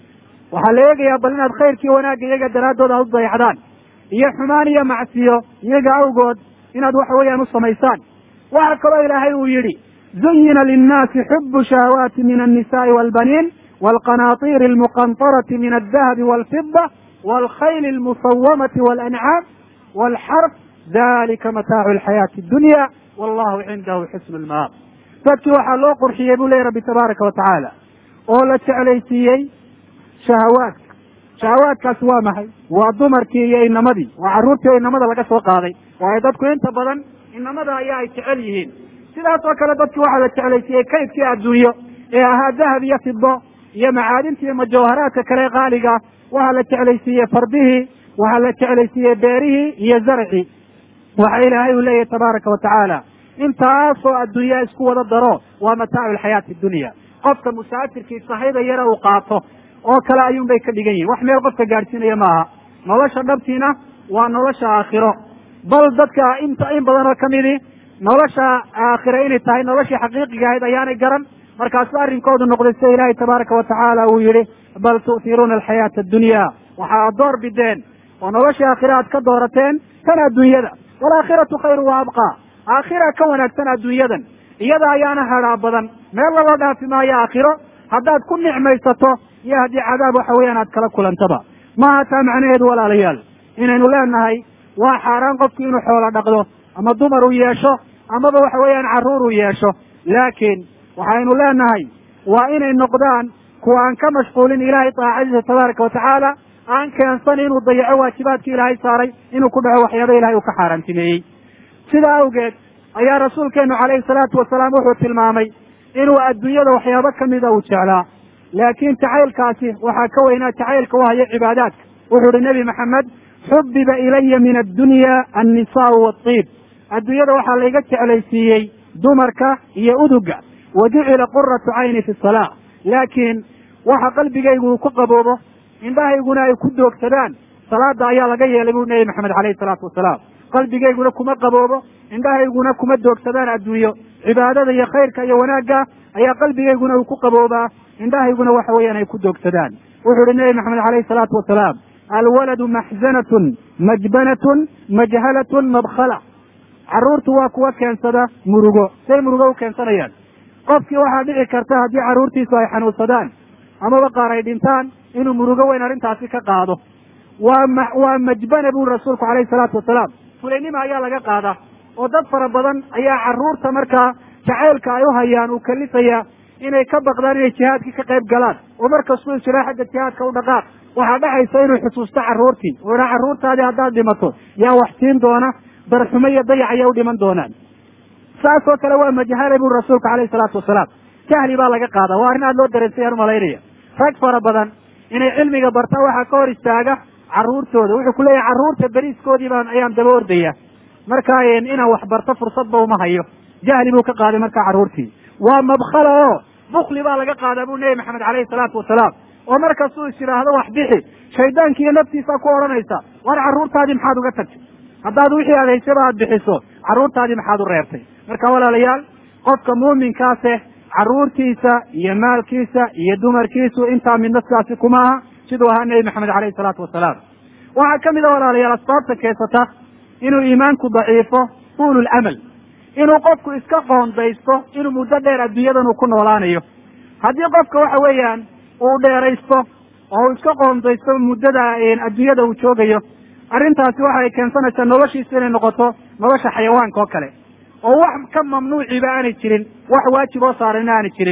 waxaa la eegayaa bal inaad khayrkii wanaagga iyaga daraaddood aad u dayacdaan iyo xumaan iyo macsiyo iyaga awgood inaad waxa weeyaan u samaysaan waxaa kaloo ilaahay uu yidhi zuyina linnaasi xubu shahawaati min annisaai waalbaniin waalqanaatiiri almuqantarati min aldahabi waalfida waalkhayli almusawamati waalancaam waalxarf dalika mataacu alxayaati addunya wallahu cindahu xusnu lmaab dadkii waxaa loo qurxiyey buu leeyahy rabbi tabaaraka wa tacaala oo la jeclaysiiyey shahawaadka shahawaadkaasi waa maxay waa dumarkii iyo inamadii waa carruurtii oo inamada laga soo qaaday waayo dadku inta badan inamada ayaa ay jecel yihiin sidaas oo kale dadki waxaa la jeclaysiiyey kaydkii adduunyo ee ahaa dahab iyo fido iyo macaadinta iyo majawharaadka kale qaaliga waxaa la jeclaysiiyey fardihii waxaa la jeclaysiiyey beerihii iyo zarcii waxa ilaahay uu leeyahy tabaaraka wa tacaala intaasoo adduunyaa isku wada daro waa mataacu alxayaati dunya qofka musaafirkii sahayda yara uu qaato oo kale ayuun bay ka dhigan yihin wax meel qofka gaadhsiinaya maaha nolosha dhabtiina waa nolosha aakhiro bal dadka inta in badan oo kamidi nolosha aakhira inay tahay noloshii xaqiiqiga ahayd ayaanay garan markaasu arrinkoodu noqday sida ilaahay tabaaraka wa tacaala uu yihi bal tu'tiruuna alxayaata addunya waxa ad door bideen oo noloshii aakhira aad ka doorateen tan adduunyada waalaakhiratu khayru wa abqaa aakhira ka wanaagsan adduunyadan iyada ayaana hadhaa badan meel lala dhaafi maayo aakhiro haddaad ku nicmaysato iyo haddii cadaab waxa weeyaan aad kala kulantaba maaha taa macnaheedu walaalayaal inaynu leenahay waa xaaraan qofku inuu xoolo dhaqdo ama dumar uu yeesho amaba waxa weeyaan carruur uu yeesho laakiin waxaynu leenahay waa inay noqdaan kuwa aan ka mashquulin ilaahay daacadiisa tabaaraka wa tacaala aan keensan inuu dayaco waajibaadkii ilaahay saaray inuu ku dhaco waxyaaba ilahay uu ka xaaraantimeeyey sidaa awgeed ayaa rasuulkeenu calayhi salaatu wasalaam wuxuu tilmaamay inuu adduunyada waxyaabo kamida uu jeclaa laakiin jacaylkaasi waxaa ka weynaa jacaylka u hayo cibaadaadka wuxuu uhi nebi maxamed xubiba ilaya min addunya annisaau waatiib adduunyada waxaa layga jeclaysiiyey dumarka iyo uduga wa jucila quratu cayni fi salaa laakiin waxa qalbigaygu uu ku qaboobo indhahayguna ay ku doogsadaan salaada ayaa laga yeelay buu nebi maxamed calayhi salaatu wasalaam qalbigayguna kuma qaboobo indhahayguna kuma doogsadaan adduunyo cibaadada iyo khayrka iyo wanaagga ayaa qalbigayguna uu ku qaboobaa indhahayguna waxa weeyaan ay ku doogsadaan wuxuu uhi nebi maxamed calayhi salaatu wasalaam alwaladu maxzanatun majbanatun majhalatun mabkhala carruurtu waa kuwa keensada murugo say murugo u keensanayaan qofkii waxaa dhici karta haddii carruurtiisu ay xanuunsadaan amaba qaar ay dhintaan inuu murugo weyn arrintaasi ka qaado waa ma waa majbana buri rasuulku calayhi salaatu wasalaam fulaynima ayaa laga qaadaa oo dad fara badan ayaa carruurta markaa jacaylka ay u hayaan uu kalifaya inay ka baqdaan inay jihaadkii ka qayb galaan oo markastuu jiraa xagga jihaadka u dhaqaaq waxaa dhacaysa inuu xusuusto carruurtii oo idhaa carruurtaadii haddaad dhimato yaa wax siin doona darxumo iyo dayac ayay u dhiman doonaan saas oo kale waa majhale buri rasuulku calayhi salaatu wasalaam jahli baa laga qaadaa waa arrin aad loo dareensay aan umalaynaya rag fara badan inay cilmiga bartaan waxaa ka hor istaaga carruurtooda wuxuu ku leeyahay carruurta beriiskoodii baan ayaan daba ordaya markaa inaan wax barto fursadba uma hayo jahli buu ka qaaday markaa carruurtii waa mabkhala oo bukli baa laga qaadaa buu nebi maxamed calayhi salaatu wasalaam oo markastuu is yidhaahdo wax bixi shaydaanki iyo naftiisa ku odhanaysa war carruurtaadii maxaad uga tagtay haddaad wixii aad haysaba aad bixiso carruurtaadii maxaad u reebtay marka walaalayaal qofka muuminkaase carruurtiisa iyo maalkiisa iyo dumarkiisu intaa midna sidaasi kuma aha siduu ahaa nebi maxamed calayhi salaatu wasalaam waxaa ka mid a walaalayaal asbaabta keensata inuu iimaanku daciifo tuulu lamal inuu qofku iska qoondaysto inuu muddo dheer adduunyadan uu ku noolaanayo haddii qofka waxa weeyaan uu dheeraysto oo uu iska qoondaysto muddada adduunyada uu joogayo arrintaasi waxay keensanaysaa noloshiisa inay noqoto nolosha xayawaanka oo kale oo wax ka mamnuuciba aanay jirin wax waajib oo saarana aanay jirin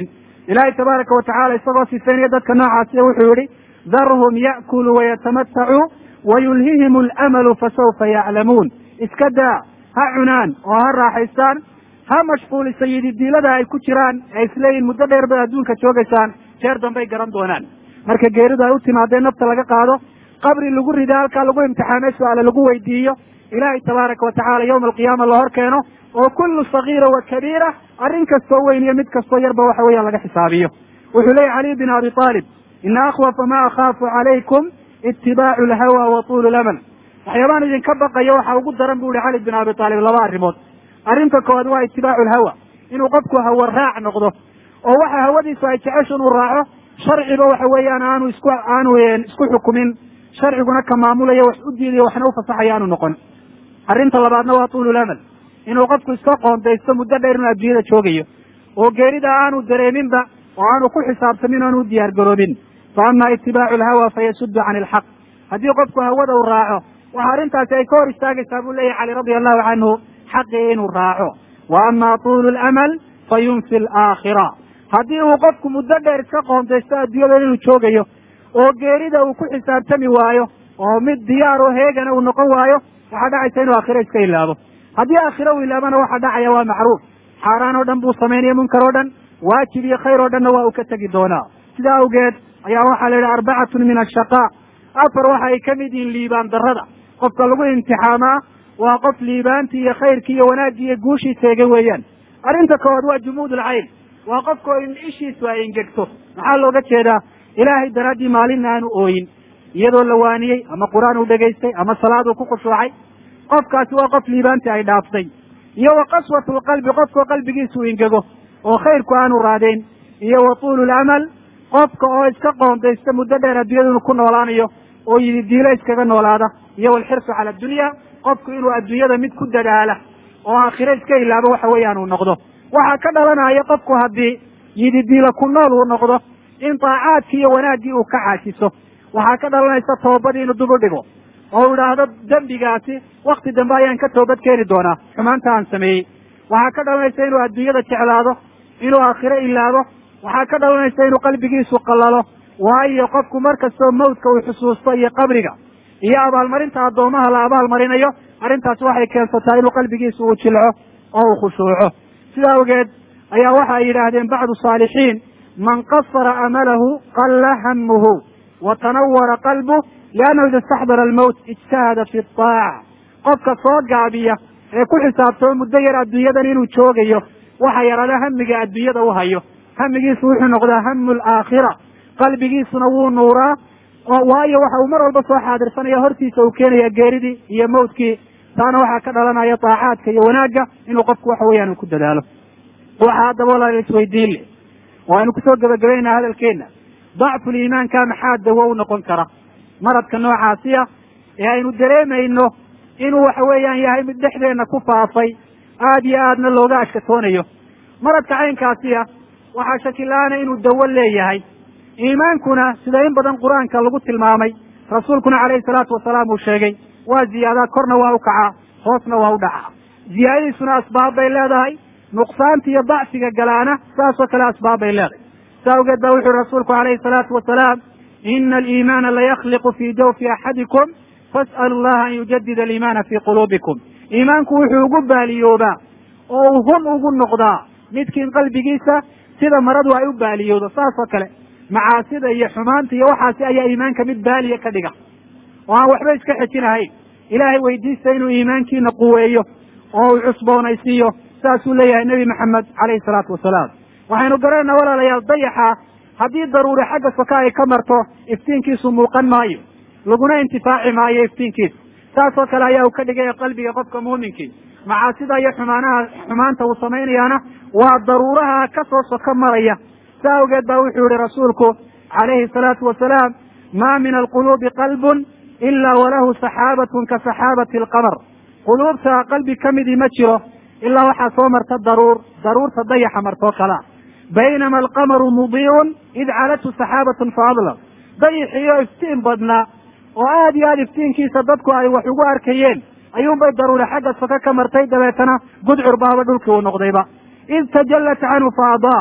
ilaahay tabaaraka watacala isagoo sifaynaya dadka noocaasiya wuxuu yihi darhum ya'kuluu wayatamatacuu wayulhihim alamalu fasawfa yaclamuun iska daa ha cunaan oo ha raaxaystaan ha mashquulisa yididiilada ay ku jiraan ee isleeyihin muddo dheer bay adduunka joogaysaan jeer dambay garan doonaan marka geeridu ay u timaadeen nafta laga qaado qabri lagu rida halkaa lagu imtixaamay su-aale lagu weydiiyo ilaahay tabaaraka watacala yowma alqiyaama la hor keeno oo kullu sagiira wa kabiira arrin kastoo weyn iyo mid kastoo yarba waxa weeyaan laga xisaabiyo wuxuu leeyahy caliy bin abi aalib ina akhwafa ma akhaafu calaykum itibaacu alhawa wa tuulu lamal waxyaabaan idinka baqayo waxa ugu daran bu ihi cali bin abi aalib laba arrimood arrinta koowaad waa itibaacu alhawa inuu qofku hawa raac noqdo oo waxa hawadiisu ay jecesho inuu raaco sharciba waxa weeyaan aanu isku aanu isku xukumin sharciguna ka maamulayo wax u diidayo waxna ufasaxaya aanu noqon arrinta labaadna waa tuulu lamal inuu qofku iska qoondaysto muddo dheer inuu adduunyada joogayo oo geerida aanu dareeminba oo aanu ku xisaabtamin aanu u diyaar garoobin fa ama itibaacu alhawa fayasuddu can ilxaq haddii qofku hawada uu raaco waxa arrintaasi ay ka hor istaagaysaa buu leeyahy cali radia allahu canhu xaqii inuu raaco wa ama tuulu lamal fa yunfi alaakhira haddii uu qofku muddo dheer iska qoondaysto adduunyada inuu joogayo oo geerida uu ku xisaabtami waayo oo mid diyaar oo heegana uu noqon waayo waxaa dhacaysa inuu aakhiro iska ilaabo haddii aakhiro uu ilaabana waxa dhacaya waa macruuf xaaraan oo dhan buu samaynaya munkar oo dhan waajib iyo khayr oo dhanna waa uu ka tegi doonaa sidaa awgeed ayaa waxaa la yidhi arbacatun min ashaqaa afar waxa ay ka mid yihiin liibaan darrada qofka lagu imtixaamaa waa qof liibaantii iyo khayrkii iyo wanaaggii iyo guushii teega weeyaan arrinta koowaad waa jumuud ulcayn waa qofka in ishiisu ay ingegto maxaa looga jeedaa ilaahay daraaddii maalinna aanu ooyin iyadoo la waaniyey ama qur-aan uu dhegaystay ama salaad uu ku khushuucay qofkaasi waa qof liibaantii ay dhaaftay iyo wa qaswatu lqalbi qofkao qalbigiisu ingego oo khayrku aanu raadayn iyo wa tuulu lamal qofka oo iska qoondaysta muddo dheer adduunyada inuu ku noolaanayo oo yidi diilo iskaga noolaada iyo walxirsu cala addunya qofku inuu adduunyada mid ku dadaala oo aakhiro iska ilaabo waxa weeyaan uu noqdo waxaa ka dhalanaya qofku haddii yidi diilo ku nool uu noqdo in daacaadkii iyo wanaaggii uu ka caajiso waxaa ka dhalanaysa toobadii inuu dub u dhigo oo u idhaahdo dembigaasi wakti dambe ayaan ka toobad keeni doonaa xumaanta aan sameeyey waxaa ka dhalanaysa inuu adduunyada jeclaado inuu aakhiro ilaabo waxaa ka dhalanaysa inuu qalbigiisu qallalo waayo qofku mar kastoo mawdka uu xusuusto iyo qabriga iyo abaalmarinta addoomaha la abaalmarinayo arrintaasi waxay keensataa inuu qalbigiisu uu jilco oo uu khushuuco sidaa awgeed ayaa waxa ay yidhaahdeen bacdu saalixiin man qasara amalahu qalla hamuhu wa tanawara qalbuh liannahu ida istaxdara almowt ijtahada fi aaca qofka soo gaabiya ee ku xisaabtamo muddo yar adduunyadan inuu joogayo waxa yaraada hamiga adduunyada u hayo hamigiisu wuxuu noqdaa hamu alaakhira qalbigiisuna wuu nuuraa waayo waxa uu mar walba soo xaadirsanaya hortiisa uu keenaya geeridii iyo mawdkii taana waxaa ka dhalanaya daacaadka iyo wanaagga inuu qofku waxa weeyaan uu ku dadaalo waxaa haddaba walaal isweydiin leh oo aynu kusoo gebagabaynaa hadalkeenna dacful iimaanka maxaa dawo u noqon kara maradka noocaasiya ee aynu dareemayno inuu waxa weeyaan yahay mid dhexdeenna ku faafay aada iyo aadna looga ashkatoonayo maradka caynkaasiya waxaa shakila-aana inuu dawo leeyahay iimaankuna sida in badan qur-aanka lagu tilmaamay rasuulkuna calayhi salaatu wasalaam uu sheegay waa ziyaadaa korna waa u kacaa hoosna waa u dhacaa ziyaadadiisuna asbaab bay leedahay nuqsaanta iyo dacfiga galaana saasoo kale asbaab bay leedahay saa awgeed baa wuxu uhi rasuulku calayhi salaatu wasalaam ina aliimaana layakhliqu fii jawfi axadikum fas'alu allaha an yujadida aliimaana fii quluubikum iimaanku wuxuu ugu baaliyoobaa oo uu hun ugu noqdaa midkiin qalbigiisa sida maradu ay u baaliyoodo saas oo kale macaasida iyo xumaanta iyo waxaasi ayaa iimaanka mid baaliya ka dhiga oo aan waxba iska xejinahayn ilaahay weydiista inuu iimaankiina quweeyo oo uu cusboonaysiiyo saasuu leeyahay nebi maxamed calayhi salaatu wasalaam waxaynu garanayna walaalayaal dayaxa haddii daruuri xagga soka ay ka marto iftiinkiisu muuqan maayo laguna intifaaci maayo iftiinkiisa saasoo kale ayaa uu ka dhigaya qalbiga qofka muuminkii macaasida iyo xumaanaha xumaanta uu samaynayaana waa daruuraha ka soo soko maraya sa awgeed baa wuxuu yihi rasuulku calayhi salaatu wasalaam ma min alquluubi qalbun ila walahu saxaabatun ka saxaabati alqamar quluubta qalbi ka midii ma jiro ilaa waxaa soo marta daruur daruurta dayaxa martoo kalea baynama alqamaru mudiicun id calathu saxaabatun faadlam dayixiyo iftiin badnaa oo aada iyo aada iftiinkiisa dadku ay wax ugu arkayeen ayuunbay daruuri xagga soka ka martay dabeetana gudcur baaba dhulkii uu noqdayba id tajallat canhu fa adaa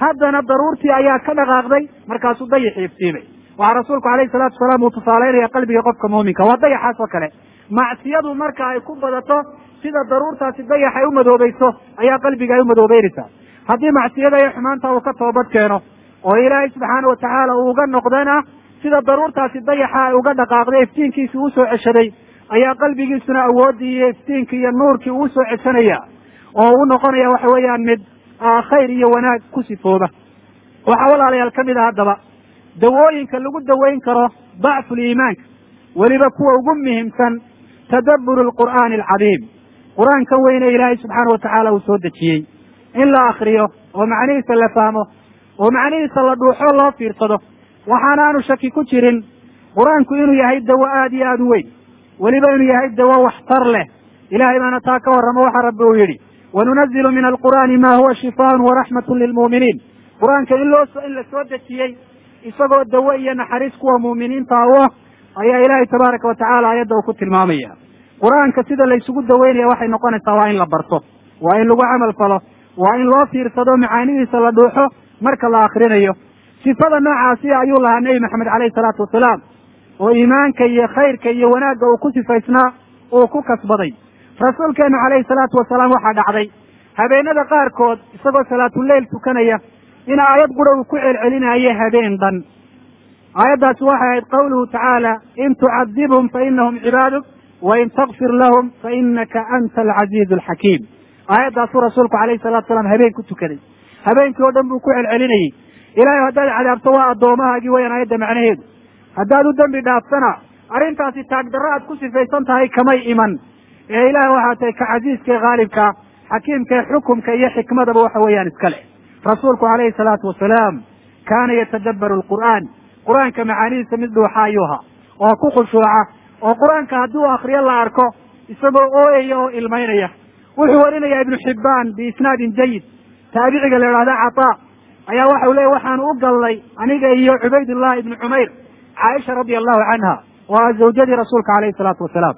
haddana daruurtii ayaa ka dhaqaaqday markaasuu dayaxi iftiimay waxaa rasuulku alayhi salaatu wasalaam uu tusaaleynaya qalbiga qofka muuminka waa dayaxaas oo kale macsiyadu marka ay ku badato sida daruurtaasi dayax ay u madoobayso ayaa qalbiga ay u madoobeynaysaa haddii macsiyada iyo xumaanta uu ka toobad keeno oo ilaahay subxaana watacaala uu uga noqdana sida daruurtaasi dayaxa ay uga dhaqaaqday iftiinkiisii uu soo ceshaday ayaa qalbigiisuna awooddii iyo iftiinkii iyo nuurkii uu soo ceshanaya oo u noqonaya waxa weeyaan mid khayr iyo wanaag ku sifooba waxaa walaalayaal ka mid a haddaba dawooyinka lagu daweyn karo dacful iimaanka weliba kuwa ugu muhiimsan tadabburu lqur'aani alcadiim qur-aankan weyne ilaahay subxaana watacaala uu soo dejiyey in la akriyo oo macnihiisa la fahmo oo macnihiisa la dhuuxo loo fiirsado waxaana aanu shaki ku jirin qur-aanku inuu yahay dawo aada iyo aada u weyn weliba inuu yahay dawo waxtar leh ilahay baana taa ka warramo waxa rabbi uu yidhi wanunazilu min alqur'aani ma huwa shifaan waraxmatun lilmu'miniin qur-aanka in loo in la soo dejiyey isagoo dawo iyo naxariis kuwa muuminiinta u ah ayaa ilaahay tabaaraka watacaala aayadda uu ku tilmaamaya qur-aanka sida la isugu daweynaya waxay noqonaysaa waa in la barto waa in lagu camal falo waa in loo fiirsado macaanidiisa la dhuuxo marka la akrinayo sifada noocaasi ayuu lahaa nebi maxamed caleyhi salaatu wasalaam oo iimaanka iyo khayrka iyo wanaagga uu ku sifaysnaa uu ku kasbaday rasuulkeenu caleyhi salaatu wasalaam waxaa dhacday habeenada qaarkood isagoo salaatuleyl tukanaya in aayad qura uu ku celcelinayo habeen dhan aayaddaasi waxay ahayd qawluhu tacaala in tucadibhum fa inahum cibaaduk wain takfir lahum fa inaka anta alcaziizu alxakiim aayaddaasuu rasuulku calayhi salatu salaam habeen ku tukaday habeenkii oo dhan buu ku celcelinayey ilaahay haddaad cadaabto waa addoomahaagii wayaan aayadda macnaheedu haddaad u dembi dhaaftana arrintaasi taagdarro aad ku sifaysan tahay kamay iman ee ilaah waxaa tahay ka casiiska ee khaalibka xakiimka ee xukumka iyo xikmadaba waxa weeyaan iska leh rasuulku calayhi salaatu wasalaam kaana yatadabbaru alqur'aan qur-aanka macaanidiisa mid dhuuxa ayuu ahaa oo ku khushuuca oo qur-aanka haddii uu akriyo la arko isagoo ooyaya oo ilmaynaya wuxuu warinayaa ibnu xibbaan biisnaadin jayid taabiciga la idhahda cataa ayaa waxau leeyay waxaanu u galnay aniga iyo cubaydullahi ibnu cumayr caaisha radia allahu canha oo ah zawjadii rasuulka calayhi salaatu wasalaam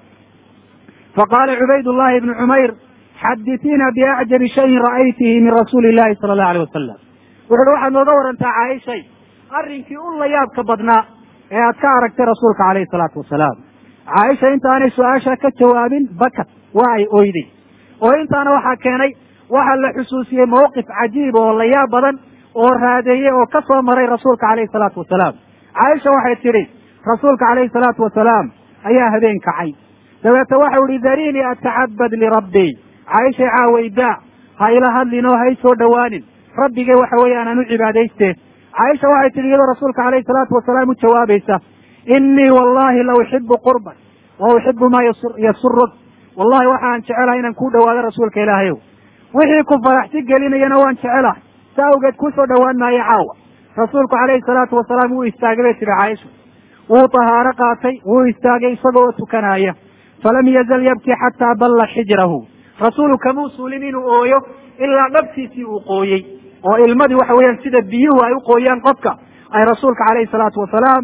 faqaala cubaydullahi ibnu cumayr xaditiina biacjabi shayin ra'aytihi min rasuuli illahi sala allahu alayh wasalam wuxu uhi waxaad nooga warantaa caaishay arrinkii u la yaabka badnaa ee aad ka aragtay rasuulka calayhi salaatu wasalaam caaisha intaanay su-aasha ka jawaabin bakat waa ay oyday oo intaana waxaa keenay waxaa la xusuusiyey mawqif cajiib oo la yaab badan oo raadeeyey oo ka soo maray rasuulka calayhi salaatu wasalaam caaisha waxay tidhi rasuulka calayhi salaatu wasalaam ayaa habeen kacay dabeete waxau ihi darinii atacabad lirabbii caaishay caawaydaa ha ila hadlin oo ha i soo dhowaanin rabbigay waxa weeyaan aan u cibaadayste caaisha waxay tihi iyadoo rasuulka calayhi salaatu wasalaam u jawaabaysa inii wallahi la uxibu qurbak wa uxibu maa yasuruk wallahi waxaan jecelahay inaan kuu dhawaado rasuulka ilaahayow wixii ku faraxsi gelinayana waan jecelahay sa awgeed kusoo dhowaan maayo caawa rasuulku calayhi salaatu wasalaam wuu istaagay bay tihi caaisha wuu tahaaro qaatay wuu istaagay isagoo tukanaya falam yazal yabki xataa balla xijrahu rasuulu kamuu suulin inuu ooyo ilaa dhabtiisii uu qooyey oo ilmadii waxa weeyaan sida biyuhu ay u qooyaan qofka ay rasuulka calayhi salaatu wasalaam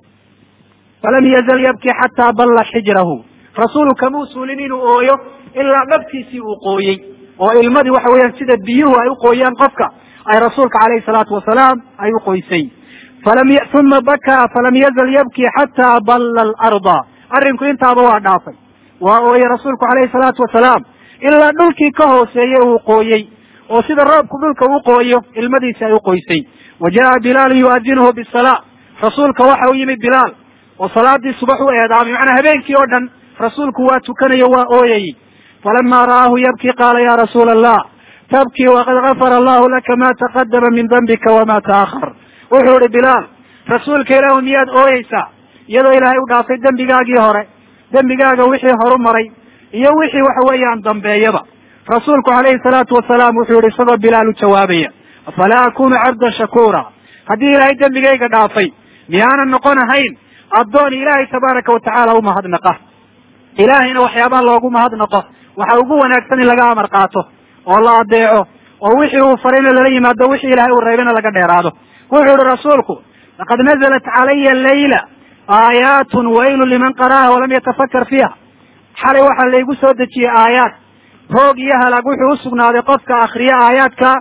falam yazal yabki xataa balla xijrahu rasuulu kamuu suulin inuu ooyo ilaa dhabtiisii uu qooyey oo ilmadii waxa weeyaan sida biyuhu ay u qooyaan qofka ay rasuulka calayhi salaatu wasalaam ay u qoysay falam uma bakaa falam yazal yabki xataa balla alarda arrinku intaaba waa dhaafay waa ooyey rasuulku calayhi salaatu wasalaam ilaa dhulkii ka hooseeyey uu qooyey oo sida roobku dhulka u qooyo ilmadiisi ay u qoysay wa jaa bilaalun yu'adinuhu bisalaa rasuulka waxa u yimid bilaal oo salaadii subax u eedaamay macnaa habeenkii oo dhan rasuulku waa tukanayo waa ooyayey falama ra'aahu yabki qaala ya rasuula allah tabkii waqad gafara allahu laka ma taqadama min dambika wama ta'ahar wuxuu ihi bilaal rasuulka ilaahu miyaad ooyeysaa iyadoo ilaahay u dhaafay dembigaagii hore dembigaaga wixii horu maray iyo wixii waxa weeyaan dambeeyaba rasuulku calayhi salaatu wasalaam wuxuu yihi isagoo bilaal u jawaabaya afalaa akunu cabdan shakuura haddii ilaahay dembigayga dhaafay miyaanan noqon ahayn addoon ilaahay tabaaraka watacaala u mahadnaqa ilaahayna waxyaabaha loogu mahadnaqo waxa ugu wanaagsan in laga amar qaato oo la adeeco oo wixii uu farayna lala yimaado wixii ilaahay uu reebayna laga dheeraado wuxuu yihi rasuulku laqad nazalat calaya layla aayaatun waylun liman qara'aha walam yatafakar fiiha xalay waxaa laygu soo dejiyey aayaad roog iyo halaag wuxuu usugnaaday qofka akriya aayaadka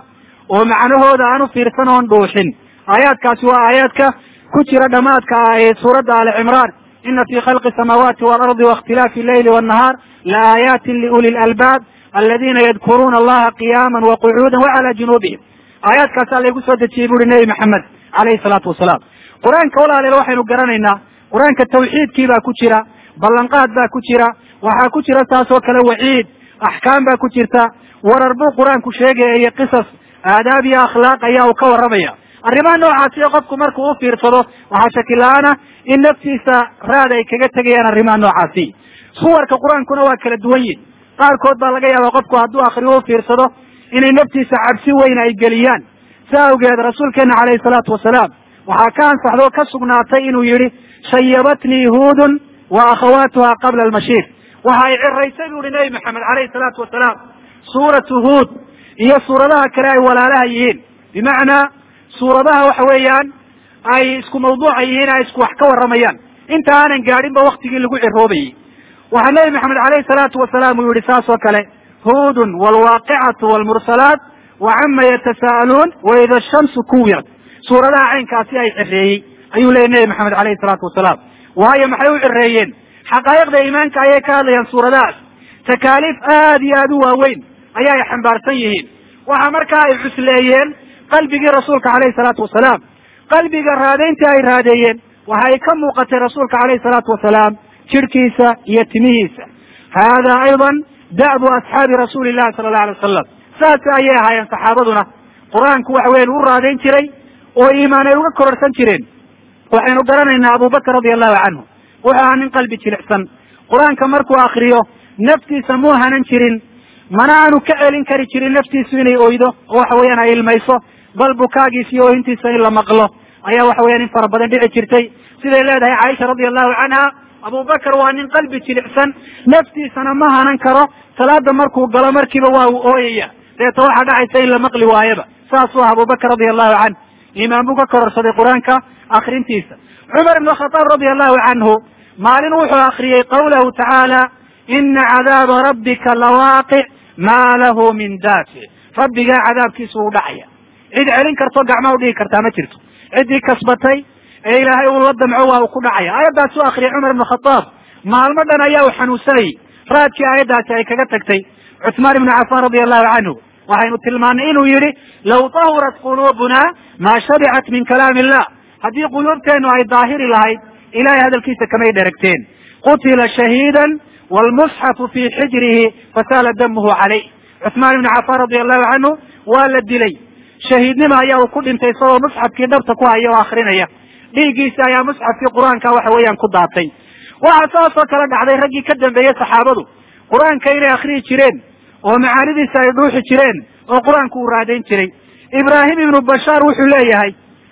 oo macnahooda aan u fiirsan oon dhuuxin aayaadkaasi waa aayaadka ku jira dhamaadka ah ee suuradda ali cimraan ina fi khalqi samaawaati waalardi waاkhtilaafi alleyli wاnnahaar laaayatin liuli lalbaab aladina yadkuruuna allaha qiyaama waqucuuda wacala junuubihim aayaadkaasaa laygu soo dejiyey buuri nebi maxamed alayhi salaatu wasalaam qur-aanka walaaleel waxaynu garanaynaa qur-aanka tawxiidkii baa ku jira ballanqaad baa ku jira waxaa ku jira saas oo kale waciid axkaam baa ku jirta warar buu qur-aanku sheegaya iyo qisas aadaab iyo akhlaaq ayaa uu ka warramaya arrimaha noocaasi ee qofku markuu u fiirsado waxaa shakila-aana in naftiisa raad ay kaga tegayaan arrimaha noocaasi suwarka qur-aankuna waa kala duwan yihin qaarkood baa laga yaabaa qofku hadduu akriyo u fiirsado inay naftiisa cabsi weyn ay geliyaan sa awgeed rasuulkeena calayhi salaatu wasalaam waxaa ka ansaxda oo ka sugnaatay inuu yihi shayabatnii huudun wa akhawaatuha qabla almashiir waxa ay ciraysay bu uhi nebi maxamed calayhi salaatu wasalaam suuratu huud iyo suuradaha kale ay walaalaha yihiin bimacnaa suuradaha waxa weeyaan ay isku mawduuca yihiin ay isku wax ka warramayaan inta aanan gaadhinba waktigii lagu ciroobayey waxaa nebi maxamed calayhi salaatu wasalaam uu yihi saas oo kale huudun waalwaaqicatu waalmursalaat wa cama yatasa'aluun wa ida shamsu kuwirat suuradaha caynkaasi ay cireeyey ayuu leeyay nebi maxamed calayhi salaatu wasalaam waayo maxay u cireeyeen xaqaa'iqda iimaanka ayay ka hadlayaan suuradahaas takaaliif aad iyo aad u waaweyn ayaa ay xambaarsan yihiin waxa markaa ay cusleeyeen qalbigii rasuulka calayhi salaatu wasalaam qalbiga raadayntii ay raadeeyeen waxa ay ka muuqatay rasuulka calayhi salaatu wasalaam jidhkiisa iyo timihiisa hada aydan da'bu asxaabi rasuuli llahi sala allahu alay wasalam saas ayay ahaayeen saxaabaduna qur-aanku waxa weyan u raadayn jiray oo iimaan ay uga kororsan jireen waxaynu garanaynaa abubakr radia allahu canhu wuxuu ahaa nin qalbi jilicsan qur-aanka markuu akriyo naftiisa muu hanan jirin mana aanu ka celin kari jirin naftiisu inay oydo oo waxa weeyaan ay ilmayso bal bukaagiisa iyo oohintiisa in la maqlo ayaa waxa weyan in fara badan dhici jirtay siday leedahay caaisha radia allahu canha abubakar waa nin qalbi jilicsan naftiisana ma hanan karo salaada markuu galo markiiba waa uu ooyaya deeto waxaa dhacaysa in la maqli waayaba saasuu ah abubakr radia allahu canh iimaan buu ka kororsaday qur-aanka akrintiisa cumar ibn khataab radia allahu canhu maalin wuxuu akriyey qawlahu tacaala ina cadaaba rabbika lawaaqic maa lahu min daafic rabbigaa cadaabkiisu uu dhacaya cid celin karto gacma u dhigi kartaa ma jirto ciddii kasbatay ee ilaahay uu la damco waa uu ku dhacaya aayaddaas u akriyay cumar ibn khataab maalmo dhan ayaa uu xanuunsanayay raadkii aayaddaasi ay kaga tagtay cuثmaan ibnu cafaan radia allahu canhu waxaynu tilmaanay inuu yihi law tahurat quluubuna maa shabicat min kalaami illah haddii quluubteenu ay daahiri lahayd ilahay hadalkiisa kamay dheragteen qutila shahiidan wlmusxafu fii xijrihi fasaala damuhu calayh cuثmaan ibnu cafaan radia allahu canhu waa la dilay shahiidnima ayaa uu ku dhintay isagoo musxafkii dhabta ku haya oo akrinaya dhiiggiisi ayaa musxafkii qur-aanka waxa weeyaan ku daatay waxaa saasoo kale dhacday raggii ka dambeeyey saxaabadu qur-aanka inay akriyi jireen oo macaanidiisa ay dhuuxi jireen oo qur-aanku uu raadayn jiray ibraahim ibnu bashaar wuxuu leeyahay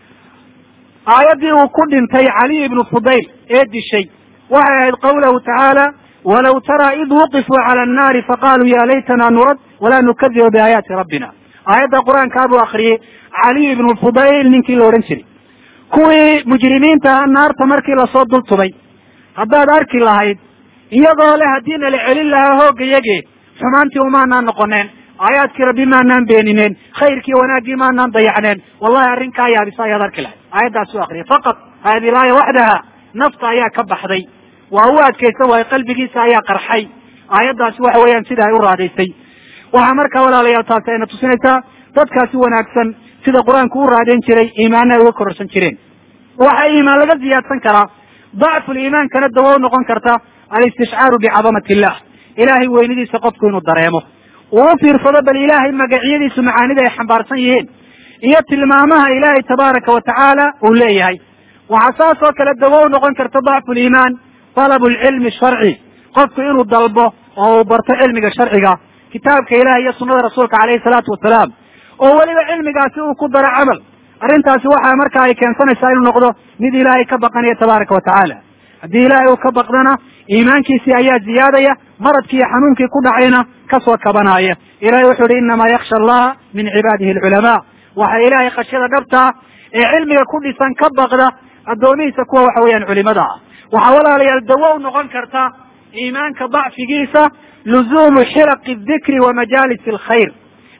aayaddii uu ku dhintay caliy ibnu fudayl ee dishay waxay ahayd qawlahu tacaala walaw taraa id wuqifuu cala annaari faqaaluu ya laytana nurad walaa nukadiba biaayaati rabbina aayadda qur-aankaa buu akriyey caliy ibnu fudayl ninkii la odhan jiray kuwii mujrimiinta naarta markii lasoo dul tubay haddaad arki lahayd iyagoo le haddii nala celin lahaa hoogga yage xumaantii umaanaan noqoneen aayaadkii rabbi maanaan beenineen khayrkii wanaaggii maanaan dayacneen wallahi arrinkaa yaabisa ayaad arki lahayd aayaddaas u akriyay faqad hadi laaya waxdaha nafta ayaa ka baxday waa u adkaysan waayo qalbigiisa ayaa qarxay aayaddaasi waxa weeyaan sida ay u raadaysay waxaa markaa walaalayaal taasi ayna tusinaysaa dadkaasi wanaagsan sida qur-aanku u raadayn jiray iimaana ay uga kororsan jireen waxaa iimaan laga ziyaadsan karaa dacful iimaankana dawo u noqon karta alistishcaaru bicadamati illah ilaahay weynidiisa qofku inuu dareemo uu u fiirsado bal ilaahay magacyadiisu macaanida ay xambaarsan yihiin iyo tilmaamaha ilaahay tabaaraka wa tacaala uu leeyahay waxaa saas oo kale dawo u noqon karta dacfu liimaan talabu lcilmi sharci qofku inuu dalbo oo uu barto cilmiga sharciga kitaabka ilahi iyo sunada rasuulka calayhi salaatu wasalaam oo weliba cilmigaasi uu ku daro camal arrintaasi waxa marka ay keensanaysaa inuu noqdo mid ilaahay ka baqanaya tabaaraka wa tacaala haddii ilaahay uu ka baqdana iimaankiisii ayaa ziyaadaya maradkii iyo xanuunkii ku dhacayna kasoo kabanaya ilahay wuxuu ihi inamaa yaksha allaha min cibaadihi alculamaa waxa ilaahay khashyada dhabtaa ee cilmiga ku dhisan ka baqda addoomihiisa kuwa waxa weeyaan culimada ah waxaa walaalayaal dawo u noqon karta iimaanka dacfigiisa luzuumu xilaqi dikri wa majaalis alkhayr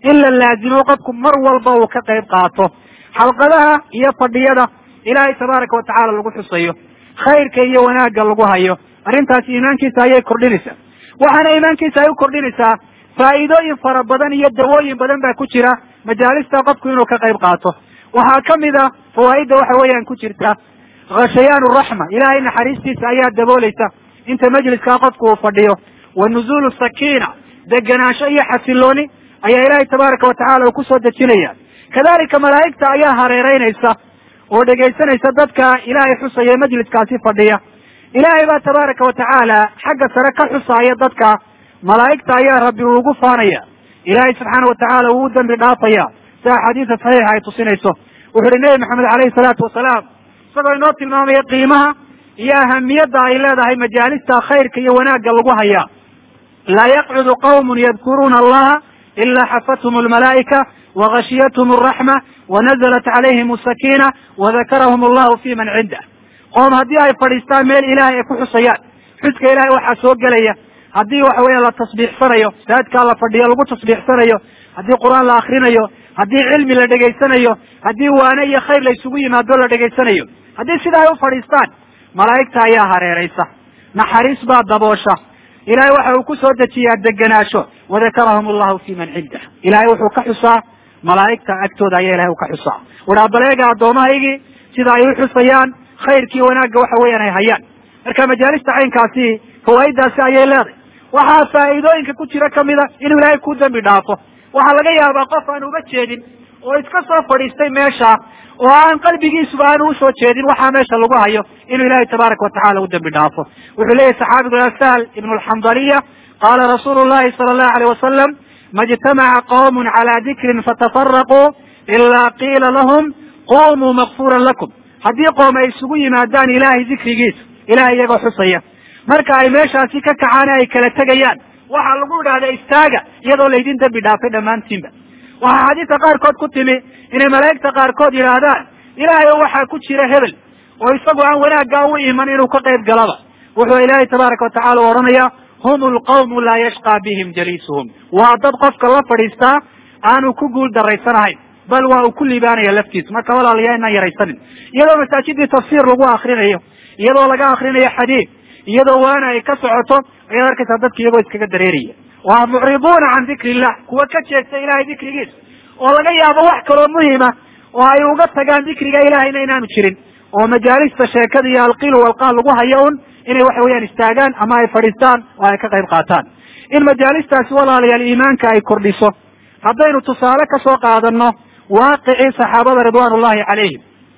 in la laazimo qofku mar walba uu ka qayb qaato xalqadaha iyo fadhiyada ilaahay tabaaraka watacaala lagu xusayo khayrka iyo wanaagga lagu hayo arrintaasi iimaankiisa ayay kordhinaysaa waxaana iimaankiisa ay u kordhinaysaa faa'iidooyin fara badan iyo dawooyin badan baa ku jira majaalista qofku inuu ka qayb qaato waxaa kamid a fawaa'idda waxa weeyaan ku jirta khashayaan raxma ilaahay naxariistiisa ayaa daboolaysa inta majliskaa qofku uu fadhiyo wa nuzuulu sakiina degenaansho iyo xasilooni ayaa ilaahay tabaaraka watacaala uu kusoo dejinaya kadalika malaa'igta ayaa hareereynaysa oo dhegaysanaysa dadka ilaahay xusaya majliskaasi fadhiya ilaahay baa tabaaraka watacaala xagga sare ka xusaaya dadka malaa'igta ayaa rabbi uu ugu faanaya ilaahay subxaana watacaala uu u dambi dhaafaya si axaadiisa saxiixa ay tusinayso wuxu uhi nebi maxamed alayhi salaatu wasalaam isagoo inoo tilmaamaya qiimaha iyo ahamiyadda ay leedahay majaalista khayrka iyo wanaagga lagu hayaa laa yaqcudu qawmun yadkuruuna allaha ilaa xafathum almalaa'ika wagashiyathm alraxma wanazalat calayhim asakina wadakarahum allahu fi man cindah qoom haddii ay fadhiistaan meel ilahay ay ku xusayaan xuska ilahay waxaa soo gelaya haddii waxa weya la tasbiixsanayo saadkaa la fadhiyo lagu tasbiixsanayo haddii qur-aan la akrinayo haddii cilmi la dhegaysanayo haddii waane iyo khayr la isugu yimaado la dhegaysanayo haddii sida ay u fadhiistaan malaa'igta ayaa hareeraysa naxariis baa daboosha ilahay waxa uu ku soo dejiyaa degenaansho wadakarahum allahu fi man cindah ilahay wuxuu ka xusaa malaa'igta agtooda ayaa ilahay u ka xusaa wuhaa baleega addoomahaygii sida ay u xusayaan khayrkii wanaagga waxa weeyaan ay hayaan marka majaalista caynkaasi fawaaiddaasi ayay leedahay waxaa faa'iidooyinka ku jira kamida inuu ilaahay ku dembi dhaafo waxaa laga yaabaa qof aan uba jeedin oo iska soo fadhiistay meesha oo aan qalbigiisuba aanu usoo jeedin waxaa meesha lagu hayo inuu ilaahay tabaaraka watacala u dembi dhaafo wuxuu leeyahy saxaabigu sahl ibnu alxandaliya qaala rasuulu llahi sala allahu alayh wasalam ma ijtamaca qawmun calaa dikrin fatafaraquu ilaa qiila lahum qumuu makfuran lakum haddii qoom ay isugu yimaadaan ilaahay dikrigiisa ilahay iyagoo xusaya marka ay meeshaasi ka kacaan ay kala tegayaan waxaa lagu idhahda istaaga iyadoo laydin dembi dhaafay dhammaantiinba waxaa xadiidka qaarkood ku timi inay malaa'igta qaarkood yidhaahdaan ilaahay o waxaa ku jira hebel oo isagu aan wanaaggaa u iman inuu ka qayb galaba wuxuu ilaahay tabaaraka watacala u odhanaya hum lqawmu laa yashqaa bihim jaliisuhum waa dad qofka la fadhiistaa aanu ku guul daraysanahayn bal waa uu ku liibaanaya laftiisa marka walaalayaa inaan yaraysanin iyadoo masaajidii tafsiir lagu akrinayo iyadoo laga akrinayo xadiid iyadoo waana ay ka socoto ayaad arkaysaa dadka iyagoo iskaga dareeraya waa mucriduuna can dikri illah kuwa ka jeesta ilahay dikrigiisa oo laga yaabo wax kaloo muhima oo ay uga tagaan dikriga ilahayna inaanu jirin oo majaalista sheekada iyo alqiil walqaal lagu hayo un inay waxa weeyaan istaagaan ama ay fadhiistaan oo ay ka qayb qaataan in majaalistaasi walaalayaal iimaanka ay kordhiso haddaynu tusaale kasoo qaadano waaqicii saxaabada ridwan ullahi calayhim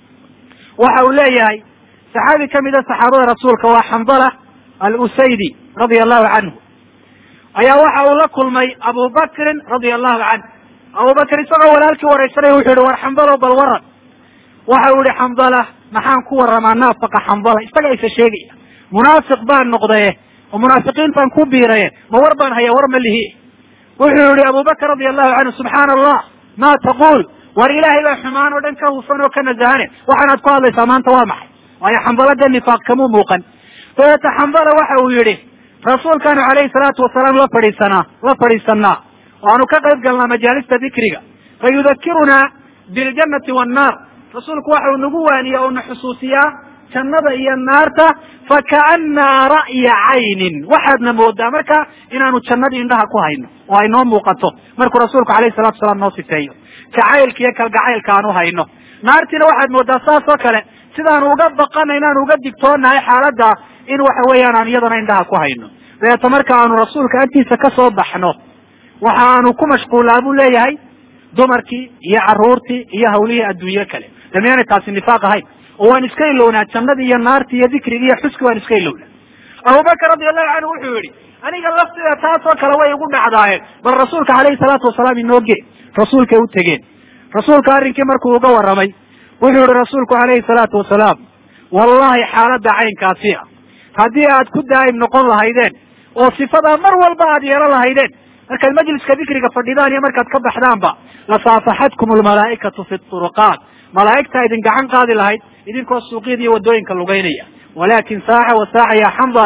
waxa uu leeyahay saxaabi kamida saxaabada rasuulka waa xandala alusaydi radia allahu canhu ayaa waxa uu la kulmay abubakrin radia allahu canhu abubakr isagoo walaalkii waraysanaya wuxuu yihi war xambalo bal waran waxa uu yihi xambala maxaan ku waramaa naafaqa xambala isaga isa sheegaya munaafiq baan noqdaye oo munaafiqiin baan ku biiraye ma war baan haya war ma lihi wuxuu yihi abubakr radia allahu canhu subxaana allah ma taquul war ilaahay baa xumaan oo dhan ka hufan oo ka nasahane waxaanaad ku hadlaysaa maanta waa maxay waayo xambala dee nifaaq kamuu muuqan dabeeta xambala waxa uu yihi rasuulkaanu calayhi salaatu wasalaam la fadhiisanaa la fadhiisanaa oo aanu ka qayb galnaa majaalista dikriga fa yudakirunaa biljannati wannaar rasuulku waxa uu nagu waaniya oo na xusuusiyaa jannada iyo naarta fakaanaa ra'ya caynin waxaadna moodaa marka inaanu jannadii indhaha ku hayno oo ay noo muuqato markuu rasuulku alayhi salatu wasalaam noo sifeeyo jacaylka iyo kalgacaylka aan u hayno naartiina waxaad moodaa saas oo kale sidaanu uga baqana inaanu uga digtoonahay xaaladda in waxa weeyaan aan iyadana indhaha ku hayno dabeeto marka aanu rasuulka agtiisa kasoo baxno waxa aanu ku mashquulaa buu leeyahay dumarkii iyo caruurtii iyo hawlihii adduunye kale damiyaanay taasi nifaaq ahayn oo waan iska ilownaa jannadii iyo naartii iyo dikrigii iyo xuski waan iska ilownaa abubakar radi allahu canhu wuxuu yihi aniga laftida taasoo kale way igu dhacdaayeen bal rasuulka calayhi salaatu wasalaam inooge rasuulkay u tegeen rasuulka arrinkii markuu uga warramay wuxuu yihi rasuulku calayhi salaatu wasalaam wallahi xaaladda caynkaasi a haddii aad ku daa'im noqon lahaydeen oo sifadaa mar walba aad yeelo lahaydeen markaad majliska dikriga fadhidaan iyo markaad ka baxdaanba lasaafaxatkum almalaa'ikatu fi turuqaat malaa'igtaa idin gacan qaadi lahayd idinkoo suuqyada iyo waddooyinka lugaynaya walaakin saaca wa saaca ya xandala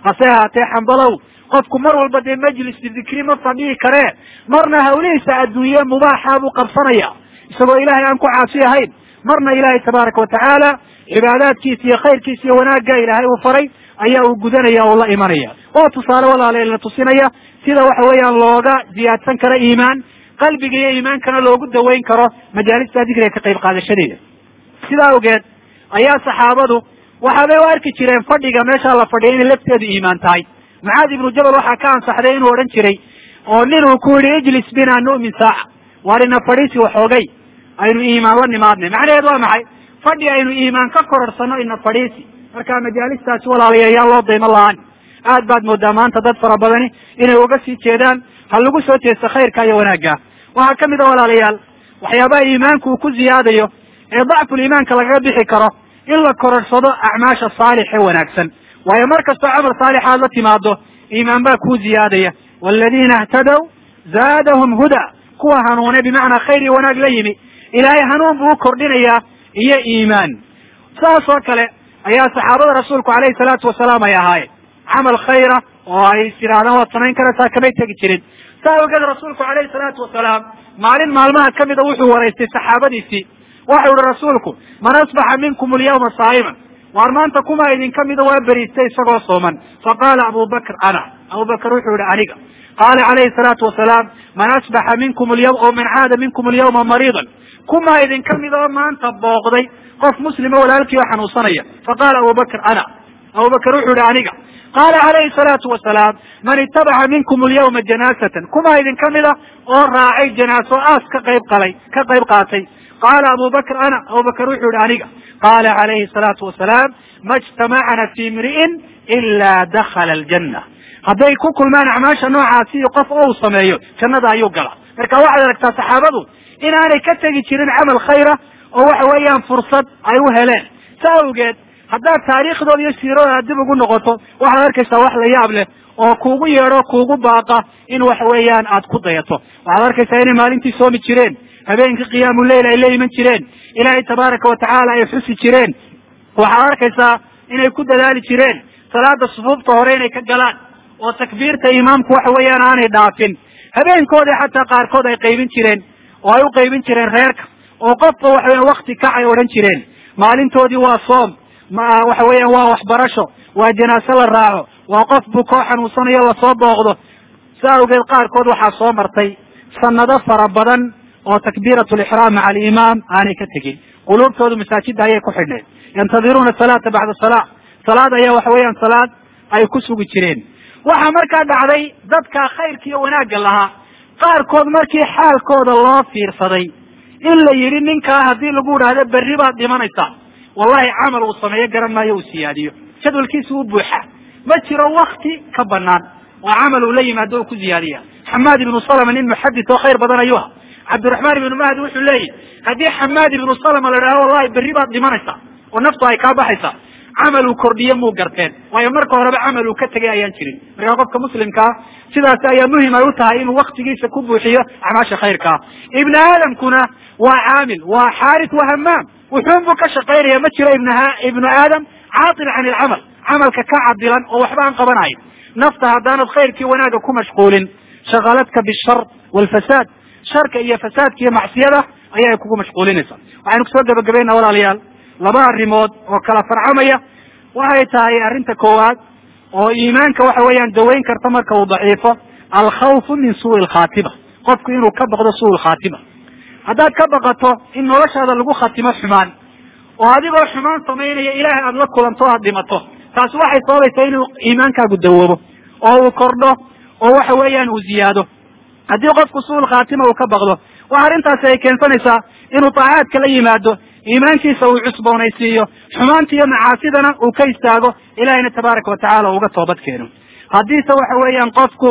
hase ahaatee xambalow qofku mar walba dee majlis dikri ma fadhihi karee marna hawlihiisa adduunye mubaaxa buu qabsanaya isagoo ilaahay aan ku caasi ahayn marna ilaahay tabaaraka watacaala cibaadaadkiisa iyo khayrkiisa iyo wanaagga ilaahay uu faray ayaa uu gudanaya oo la imanaya waa tusaale walaalayaal na tusinaya sida waxa weeyaan looga ziyaadsan karo iimaan qalbiga iyo iimaankana loogu daweyn karo majaalista dikriga ka qayb qaadashadeeda sidaa awgeed ayaa saxaabadu waxaabay u arki jireen fadhiga meeshaa la fadhiya inay lafteedu iimaan tahay mucaad ibnu jabal waxaa ka ansaxday inuu odhan jiray oo nin uu ku yihi ijlis bina nu'min saaca waar ina fadhiisi waxoogay aynu iimaan la nimaadnay macnaheed waa maxay fadhi aynu iimaan ka kororsanno ina fadhiisi marka majaalistaasi walaalayaal yaa loo daymo la-aan aad baad moodaa maanta dad fara badani inay uga sii jeedaan ha lagu soo jeesto khayrka iyo wanaagga waxaa ka mid a walaalayaal waxyaabaha iimaanku uu ku ziyaadayo ee dacful iimaanka lagaga bixi karo in la kororsado acmaasha saalix ee wanaagsan waayo mar kastoo camal saalix aad la timaado iimaan baa kuu ziyaadaya waladiina htadow zaadahum huda kuwa hanuune bimacnaa khayr iyo wanaag la yimi ilaahay hanuun buu u kordhinayaa iyo iimaan saas oo kale ayaa saxaabada rasuulku alayhi salaatu wasalaam ay ahaayeen camal khayra oo ay is yidhahdaan waad samayn karaysaa kamay tegi jirin saa awgeed rasuulku alayhi salaatu wasalaam maalin maalmaha kamida wuxuu waraystay saxaabadiisii waxau ihi rasuulku man asbaxa minkum alyawma saa'iman waar maanta kuma idin kamida waa beriistay isagoo sooman faqaala abu bakr ana abu bakr wuxuu yihi aniga qaala calayhi salaatu wasalaam man asbaxa minkum alyawm oo man caada minkum alyawma mariidan kuma idin kamid oo maanta booqday qof muslima walaalkii oo xanuunsanaya faqaala abu bakr ana abu bakr wuxuu yihi aniga qaala calayhi salaatu wasalaam man itabaca minkum alyawma janaasatan kuma idin kamida oo raacay janaaso aas ka qayb qalay ka qayb qaatay qaala abu bakr ana abu bakr wuxuu yihi aniga qaala calayhi salaatu wasalaam ma ijtamacna fi imri'in ila dakhala aljanna hadday ku kulmaan acmaasha noocaasi iyo qof oo uu sameeyo jannada ayuu gala marka waxaad aragtaa saxaabadu inaanay ka tegi jirin camal khayra oo waxa weeyaan fursad ay u heleen sa awgeed haddaad taariikhdooda iyo siiradooda dib ugu noqoto waxaad arkaysaa wax la yaab leh oo kuugu yeedho kuugu baaqa in waxa weeyaan aad ku dayato waxaad arkaysaa inay maalintii soomi jireen habeenkii qiyaamu leyl ay la iman jireen ilaahay tabaaraka watacaala ay xusi jireen waxaad arkaysaa inay ku dadaali jireen salaada sufuufta hore inay ka galaan oo takbiirta imaamku waxa weeyaan aanay dhaafin habeenkoodii xataa qaarkood ay qaybin jireen oo ay u qaybin jireen reerka oo qofba waxa weyan wakti kac ay odhan jireen maalintoodii waa soom ma waxa weeyaan waa waxbarasho waa janaase la raaco waa qof bukoo xanuunsanayo lasoo booqdo sa awgeed qaarkood waxaa soo martay sanado fara badan oo takbiirat lixraam maca alimaam aanay ka tegin quluubtoodu masaajida ayay ku xidhneed yantadiruuna salaata bacda salaa salaad ayaa waxa weeyaan salaad ay ku sugi jireen waxaa markaa dhacday dadka khayrka iyo wanaagga lahaa qaarkood markii xaalkooda loo fiirsaday in la yidhi ninkaa haddii lagu idhaahdo berri baad dhimanaysaa wallahi camal uu sameeyo garan maayo uu siyaadiyo jadwalkiisa u buuxa ma jiro wakti ka banaan oo camal uu la yimaado uu ku ziyaadiya xamaad ibnu salama nin muxadis oo khayr badan ayuu ha cabdiraxmaan ibnu mahdi wuxuu leeyahy haddii xamaad ibnu salama la idhahdo wallahi berri baad dhimanaysaa oo naftu ay kaa baxaysaa camal uu kordhiye muu garteen waayo marka horeba camal uu ka tegay ayaan jirin markaa qofka muslimkaa sidaas ayaa muhim ay u tahay inuu waktigiisa ku buuxiyo acmaasha khayrkaa ibni aadamkuna waa caamil waa xaaris waa hamaam wuxuun buu ka shaqaynaya ma jiro ibn ibnu aadam caatil can ilcamal camalka ka cadilan oo waxba aan qabanayn nafta haddaanad khayrkii wanaagga ku mashquulin shakaladka bishar walfasaad sharka iyo fasaadka iyo macsiyada ayay kugu mashquulinaysaa waxaynu kusoo gabagabayna walaalayaal laba arrimood oo kala farcamaya waxay tahay arrinta koowaad oo iimaanka waxa weeyaan daweyn karta marka uu daciifo alkhawfu min suui lkhaatima qofku inuu ka baqdo suu lkhaatima haddaad ka baqato in noloshaada lagu khatimo xumaan oo adigoo xumaan samaynaya ilaahay aada la kulanto o aada dhimato taasi waxay sababaysaa inuu iimaankaagu dawoobo oo uu kordho oo waxa weeyaan uu ziyaado haddii qofku suul khaatima uu ka baqdo waxa arrintaasi ay keensanaysaa inuu taacaadka la yimaado iimaankiisa uu cusboonaysiiyo xumaanta iyo macaasidana uu ka istaago ilahayna tabaaraka watacaala uga toobad keeno haddiise waxa weeyaan qofku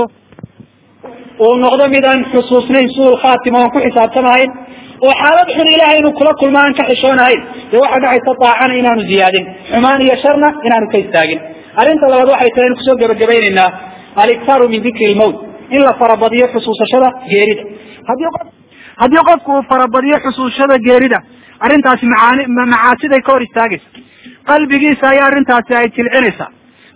uu noqdo mid aan xusuusnayn suul khaatima oon ku xisaabtamahayn oo xaalad xun ilahay inuu kula kulmo aan ka xishoonahayn dee waxaa dhacaysa daacana inaanu ziyaadin xumaan iyo sharna inaanu ka istaagin arrinta labaad waxay tahay inu kusoo gebagabaynaynaa aliktaaru min dikri lmowt in la farabadiyo xusuusashada geerida haddii qof haddii qofku uu farabadiyo xusuusashada geerida arrintaasi macaani macaasiday ka hor istaagaysa qalbigiisa ayaa arrintaasi ay jilcinaysaa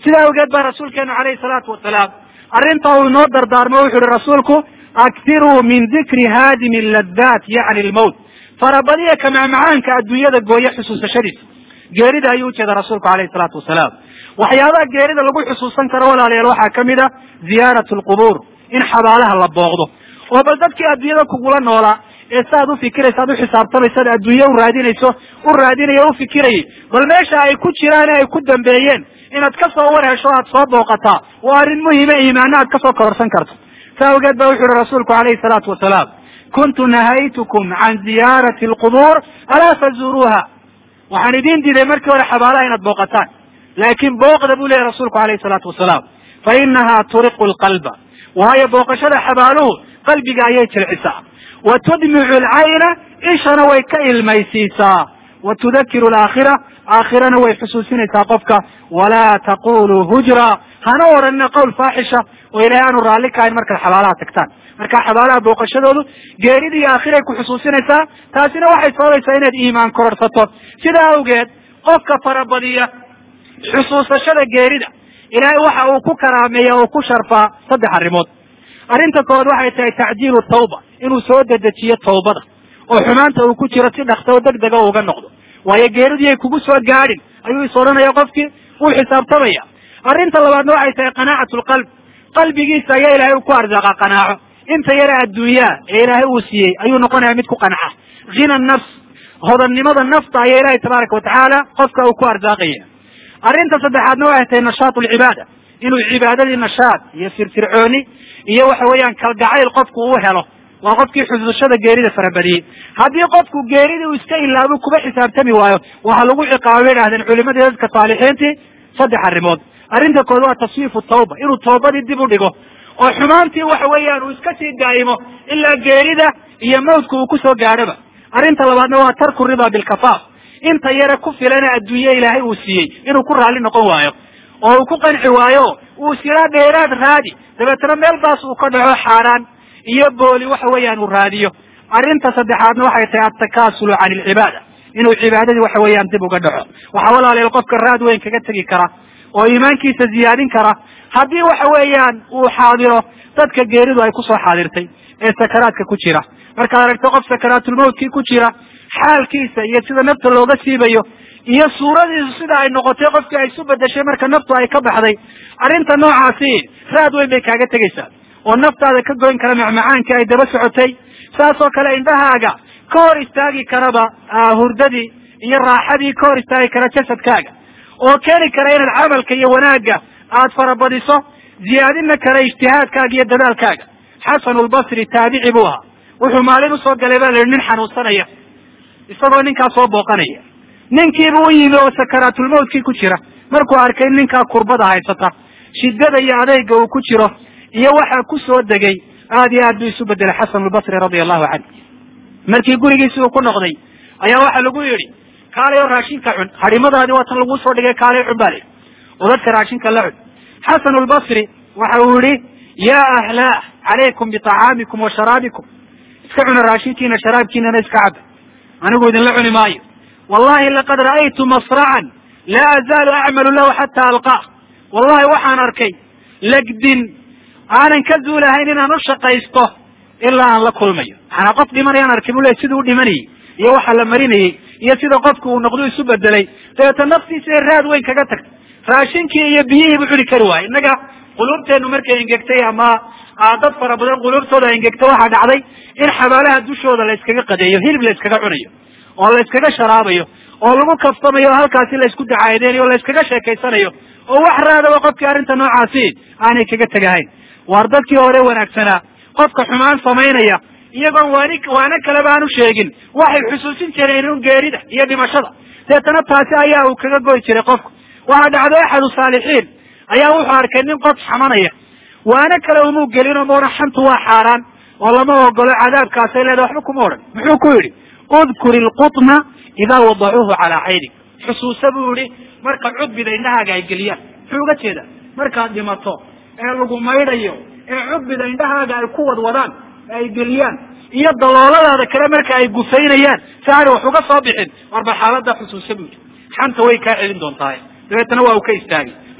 sidaa awgeed baa rasuulkeenu calayhi salaatu wasalaam arrinta uu inoo dardaarmo wuxu uhi rasuulku aktiruu min dikri haadimi laddaat yacni lmowt farabadiya ka macmacaanka adduunyada gooye xusuusashadiisa geerida ayuu ujeeda rasuulku calayhi salaatu wasalaam waxyaabaha geerida lagu xusuusan karo walaalayaal waxaa kamid a ziyaarat lqubuur in xabaalaha la booqdo oo bal dadkii adduunyada kugula noolaa ee saaad ufikiraysa ad uxisaabtamaysa ad adduunye u raadinayso u raadinayo o ufikirayay bal meesha ay ku jiraan ee ay ku dambeeyeen inaad ka soo war hesho aad soo booqataa waa arrin muhime iimaana aad kasoo kororsan karto sa awgeed ba wuxu uhi rasuulku calayhi salaatu wasalaam kuntu nahaytukum can ziyaarati alqubuur alaa fazuuruuha waxaan idin diiday markii hore xabaalaha inaad booqataan laakiin booqda buu leyahy rasuulku calayhi salaatu wasalaam fa inaha turiqu lqalba waayo booqashada xabaaluhu qalbiga ayay jilcisaa wa tudmicu alcayna ishana way ka ilmaysiisaa wa tudakiru alaakhira aakhirana way xusuusinaysaa qofka walaa taquluu hujra hana oranina qowl faaxisha oo ilahay aanu raalli kahayn markaad xabaalaha tagtaan marka xabaalaha booqashadoodu geerida iyo aakhiray ku xusuusinaysaa taasina waxay sababaysaa inaad iimaan kororsato sidaa awgeed qofka farabadiya xusuusashada geerida ilaahay waxa uu ku karaameeya oo ku sharfaa saddex arrimood arrinta koowaad waxay tahay tacjiilu tawba inuu soo dedejiyo tawbada oo xumaanta uu ku jiro si dhaksa oo deg dega uga noqdo waayo geeridii ay kugu soo gaadhin ayuu is odhanaya qofkii wuu xisaabtamaya arrinta labaadna waxay tahay qanaacatu lqalb qalbigiisa ayaa ilaahay u ku arsaaqa qanaaco inta yara adduunyaa ee ilaahay uu siiyey ayuu noqonaya mid ku qanca hina nafs hodannimada nafta ayaa ilaahay tabaaraka watacaala qofka uu ku arsaaqaya arrinta saddexaadna waxay tahay nashaat lcibaada inuu cibaadadii nashaad iyo firfircooni iyo waxa weeyaan kalgacayl qofku uu helo waa qofkii xusuushada geerida farabadiyey haddii qofku geeridii uu iska ilaabo kuba xisaabtami waayo waxaa lagu ciqaaba bay idhahdeen culimadii dadka saalixiintii saddex arrimood arrinta kood waa taswiifu tawba inuu tawbadii dib u dhigo oo xumaantii waxa weeyaan uu iska sii daa'imo ilaa geerida iyo mawdka uu kusoo gaadhoba arrinta labaadna waa tarku ridaa bilkafaaf inta yare ku filana adduunye ilaahay uu siiyey inuu ku raalli noqon waayo oo uu ku qanci waayo uu siraa dheeraad raadi dabeetana meel baas uu ka dhaco xaaraan iyo booli waxa weeyaan uu raadiyo arrinta saddexaadna waxay tahay attakasulu can ilcibaada inuu cibaadadii waxa weeyaan dib uga dhaco waxaa walaalayaal qofka raad weyn kaga tegi kara oo iimaankiisa ziyaadin kara haddii waxa weeyaan uu xaadiro dadka geeridu ay kusoo xaadirtay ee sakaraadka ku jira markaad aragto qof sakaraatulmawtkii ku jira xaalkiisa iyo sida nafta looga siibayo iyo suuradiisu sida ay noqotay qofkii ay isu bedeshay marka naftu ay ka baxday arrinta noocaasi raad weyn bay kaaga tegaysaa oo naftaada ka goyn kara macmacaankii ay daba socotay saas oo kale indhahaaga ka hor istaagi karaba hurdadii iyo raaxadii ka hor istaagi kara jasadkaaga oo keeni kara inaad camalka iyo wanaagga aad farabadiso ziyaadina kara ijtihaadkaaga iyo dadaalkaaga xasanulbasri taabici buu ahaa wuxuu maalin usoo galay baa la yihi nin xanuunsanaya isagoo ninkaa soo booqanaya ninkiiba u yimi oo sakaraatulmawtkii ku jira markuu arkay ninkaa kurbada haysata shiddada iyo adeyga uu ku jiro iyo waxaa ku soo degay aad iyo aad buu isu bedelay xasanulbasri radia allahu canhu markii gurigiisi uu ku noqday ayaa waxaa lagu yidhi kaalayo raashinka cun hadhimadaadi waa tan lagu soo dhigay kaalay cun baa la yidhi oo dadka raashinka la cun xasanulbasri waxa uu yihi ya ahlaa calaykum biطacaamikum wa sharaabikum iska cuna raashinkiina sharaabkiinana iska caba anigu idinla cuni maayo wallahi laqad ra'aytu masracan laa azaalu acmalu lahu xata alqaa wallahi waxaan arkay legdin aanan ka zuulahayn inaan u shaqaysto ilaa aan la kulmayo maxanaa qof dhimanayaan arkay buu le siduu u dhimanayey iyo waxa la marinayey iyo sida qofku uu noqdu isu bedelay dabeeta naftiisa ee raad weyn kaga tagtay raashinkii iyo biyihiibu cuni kari waayo innaga quluubteenu markay engegtay ama dad fara badan quluubtooda engegtay waxaa dhacday in xabaalaha dushooda la iskaga qadeeyo hilib la iskaga cunayo oo la iskaga sharaabayo oo lagu kaftamayo oo halkaasi la isku dacaadeynayo o la iskaga sheekaysanayo oo wax raadaba qofkii arrinta noocaasi aanay kaga tegahayn waar dadkii hore wanaagsanaa qofka xumaan samaynaya iyagoon waani waana kaleba aan u sheegin waxay xusuusin jireen un geerida iyo dhimashada deetana taasi ayaa uu kaga goy jiray qofku waxaa dhacday axadu saalixiin ayaa wuxuu arkay nin qof xamanaya waana kale umuu gelino maona xantu waa xaaraan oo lama ogolo cadaabkaasay leedahay waxba kuma odhan muxuu ku yidhi udkur ilqutna idaa wadacuuhu calaa caynik xusuusa buu yihi marka cudbida indhahaaga ay geliyaan muxuu uga jeeda markaad dhimato ee lagu maydhayo ee cudbida indhahaaga ay ku wadwadaan ee ay geliyaan iyo dalooladaada kale marka ay gufaynayaan si aanay wax uga soo bixin warba xaalada xusuusa buu yihi xanta way kaa celin doontahay dabeetana waa uu ka istaagay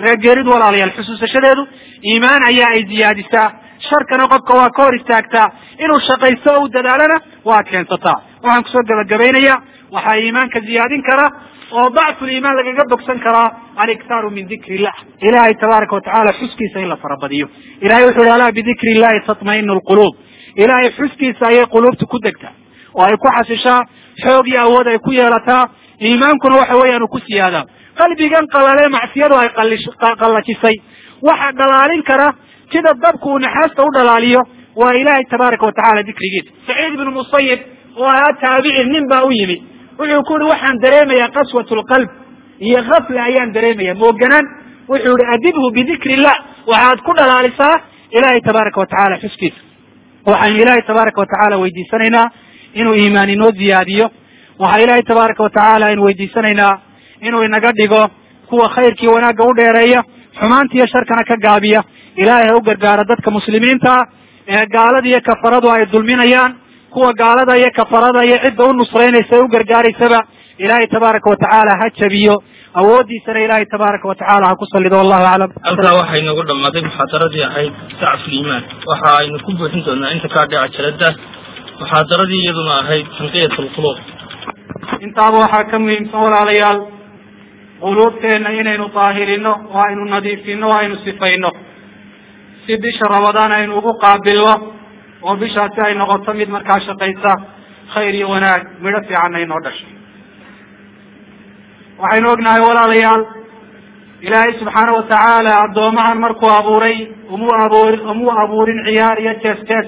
reergeeridu walaalayaal xusuusashadeedu iimaan ayaa ay ziyaadisaa sharkana qofka waa ka hor istaagtaa inuu shaqaysto o u dadaalana waa keensataa waxaan kusoo gabagabaynayaa waxaa iimaanka ziyaadin kara oo dacful iimaan lagaga bogsan karaa aliktaaru min dikri illah ilahay tabaaraka watacaala xuskiisa in la farabadiyo ilahay wuxu uhi alaa bidikri illahi tatmainu lquluub ilahay xuskiisa ayay quluubta ku degtaa oo ay ku xasishaa xoog iyo awood ay ku yeelataa iimaankuna waxa weeyaan uu ku siyaadaa qalbigan qalale macsiyadu ay qallajisay waxa dhalaalin kara sida dabku uu naxaasta u dhalaaliyo waa ilahay tabaaraka watacala dikrigiisa saciid ibnu musayib oo ahaa taabici nin baa u yimi wuxuu ku yihi waxaan dareemayaa qaswat lqalb iyo kafla ayaan dareemaya mooganaan wuxuu yihi adibhu bidikri illah waxaad ku dhalaalisaa ilahay tabaaraka watacala xuskiisa waxaynu ilaahay tabaaraka watacaala weydiisanaynaa inuu iimaan inoo ziyaadiyo waxaa ilaahay tabaaraka watacaala aynu weydiisanaynaa inuu inaga dhigo kuwa khayrkii wanaagga u dheereeya xumaantiiyo sharkana ka gaabiya ilaahay ha u gargaaro dadka muslimiinta ee gaalada iyo kafaradu ay dulminayaan kuwa gaalada iyo kafarada iyo cidda u nusraynaysa ee u gargaaraysaba ilaahay tabaaraka watacaala ha jabiyo awooddiisana ilaahay tabaaraka watacaala ha ku salido wallahu aclam halkaa waxaa inoogu dhammaaday muxaadaradii ahayd dacful iimaan waxa aynu ku buuxin doonaa inta kaa dhaca jalada muxaadaradii iyaduna ahayd tanqiyat lquluub intaaba waxaa ka muhiimsan walaalayaal quluubteenna inaynu daahirino oo aynu nadiifino o aynu sifayno si bisha ramadaan aynu ugu qaabilno oo bishaasi ay noqoto mid markaa shaqaysa khayr iyo wanaag midho fiicanna inoo dhasho waxaynu ognahay walaalayaal ilaahay subxaana watacaala addoomahan markuu abuuray umuu abuur umuu abuurin ciyaar iyo jees jees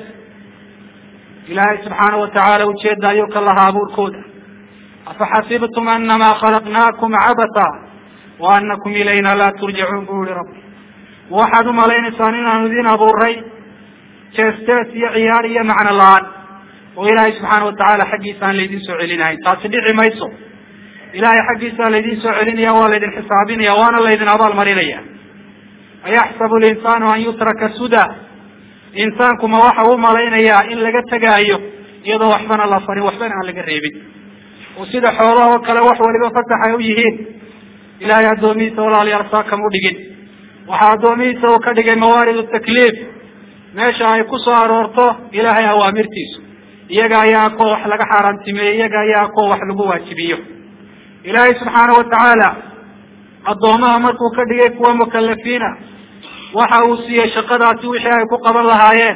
ilaahay subxaana watacaala ujeeda ayuu ka lahaa abuurkooda afaxasibtum anamaa khalaqnaakum cabata wa anakum ilayna laa turjacuun buu yihi rabbi waxaad u malaynaysaan inaanu idin abuuray jees jees iyo ciyaar iyo macno la-aan oo ilaahay subxaana watacaala xaggiisa aan laydin soo celinahayn taasi dhici mayso ilahay xaggiisa laydin soo celinaya waa laydin xisaabinaya waana laydin abaalmarinaya ayaxsabu linsaanu an yutraka suda insaanku ma waxa u malaynayaa in laga tegaayo iyadoo waxbana la farin waxbana aan laga reebin oo sida xoolaha oo kale wax waliba fasax ay u yihiin ilahay addoomihiisa walaalayaal saa kama udhigin waxaa addoomihiisa uu ka dhigay mawaarid takliif meesha ay ku soo aroorto ilahay awaamirtiisu iyaga ayaa koo wax laga xaaraantimeeyey iyaga ayaa koo wax lagu waajibiyo ilaahay subxaana watacaala addoomaha markuu ka dhigay kuwa mukalafiina waxa uu siiyey shaqadaasi wixii ay ku qaban lahaayeen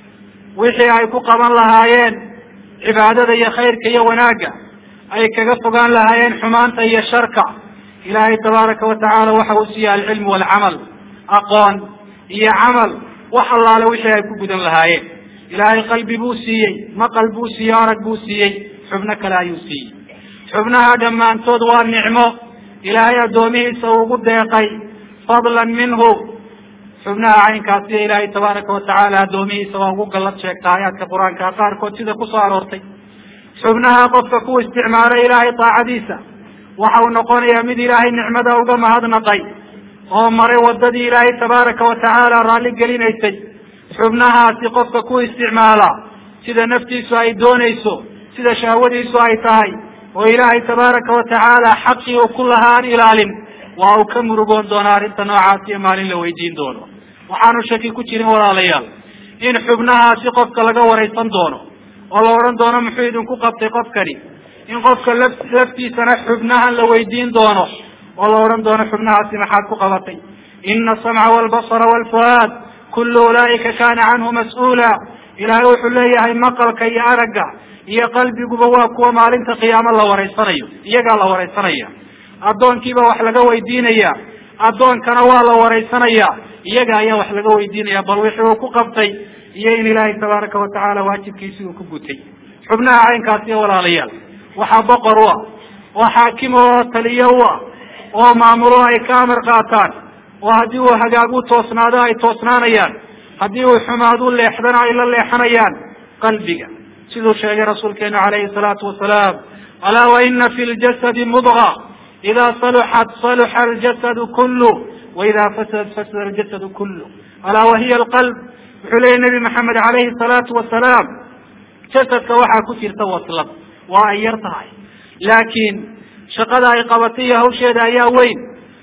wixii ay ku qaban lahaayeen cibaadada iyo khayrka iyo wanaagga ay kaga fogaan lahaayeen xumaanta iyo sharka ilaahay tabaaraka watacaala waxa uu siiyey alcilmu waalcamal aqoon iyo camal wax allaale wixii ay ku gudan lahaayeen ilaahay qalbi buu siiyey maqal buu siiyey arag buu siiyey xubno kale ayuu siiyey xubnaha dhammaantood waa nicmo ilaahay addoomihiisa uu ugu deeqay fadlan minhu xubnaha caynkaasiyo ilaahay tabaaraka watacaala addoomihiisa waa ugu gallad sheegta aayaadka qur-aanka qaarkood sida kusoo aroortay xubnaha qofka ku isticmaalay ilaahay daacadiisa waxa uu noqonayaa mid ilaahay nicmada uga mahadnaqay oo maray wadadii ilaahay tabaaraka watacaala raalli gelinaysay xubnahaasi qofka ku isticmaala sida naftiisu ay doonayso sida shahwadiisu ay tahay oo ilaahay tabaaraka watacaala xaqii uu ku lahaa aan ilaalin waa uu ka murugoon doonaa arrinta noocaas iyo maalin la weydiin doono waxaanu shaki ku jirin walaalayaal in xubnahaasi qofka laga waraysan doono oo la odhan doono muxuu idinku qabtay qofkani in qofka laf laftiisana xubnahan la weydiin doono oo la odhan doono xubnahaasi maxaad ku qabatay ina asamca waalbasara waalfuhaad kullu ulaa'ika kana canhu mas-uula ilaahay wuxuu leeyahay maqalka iyo aragga iyo qalbiguba waa kuwa maalinta qiyaamo la waraysanayo iyagaa la waraysanaya addoonkiiba wax laga weydiinaya addoonkana waa la waraysanaya iyaga ayaa wax laga weydiinaya bal wixii uu ku qabtay iyo in ilaahay tabaaraka watacaala waajibkiisi uu ku gutay xubnaha caynkaasi iyo walaalayaal waxaa boqor u ah oo xaakim oo taliyo u ah oo maamulo ay ka amar qaataan oo haddii uu hagaag u toosnaado ay toosnaanayaan haddii uu xumaad u leexdana ay la leexanayaan qalbiga siduu sheegay rasuulkeenu calayhi salaatu wasalaam alaa wa ina fi ljasadi mudga ida saluxat saluxa aljasadu kullu waida fasadat fasada aljasadu kullu alaa wahiya alqalb wuxuu leeyay nabi maxamed calayhi salaatu wasalaam jasadka waxaa ku jirta waslad waa ay yar tahay laakiin shaqada ay qabatay iyo hawsheeda ayaa weyn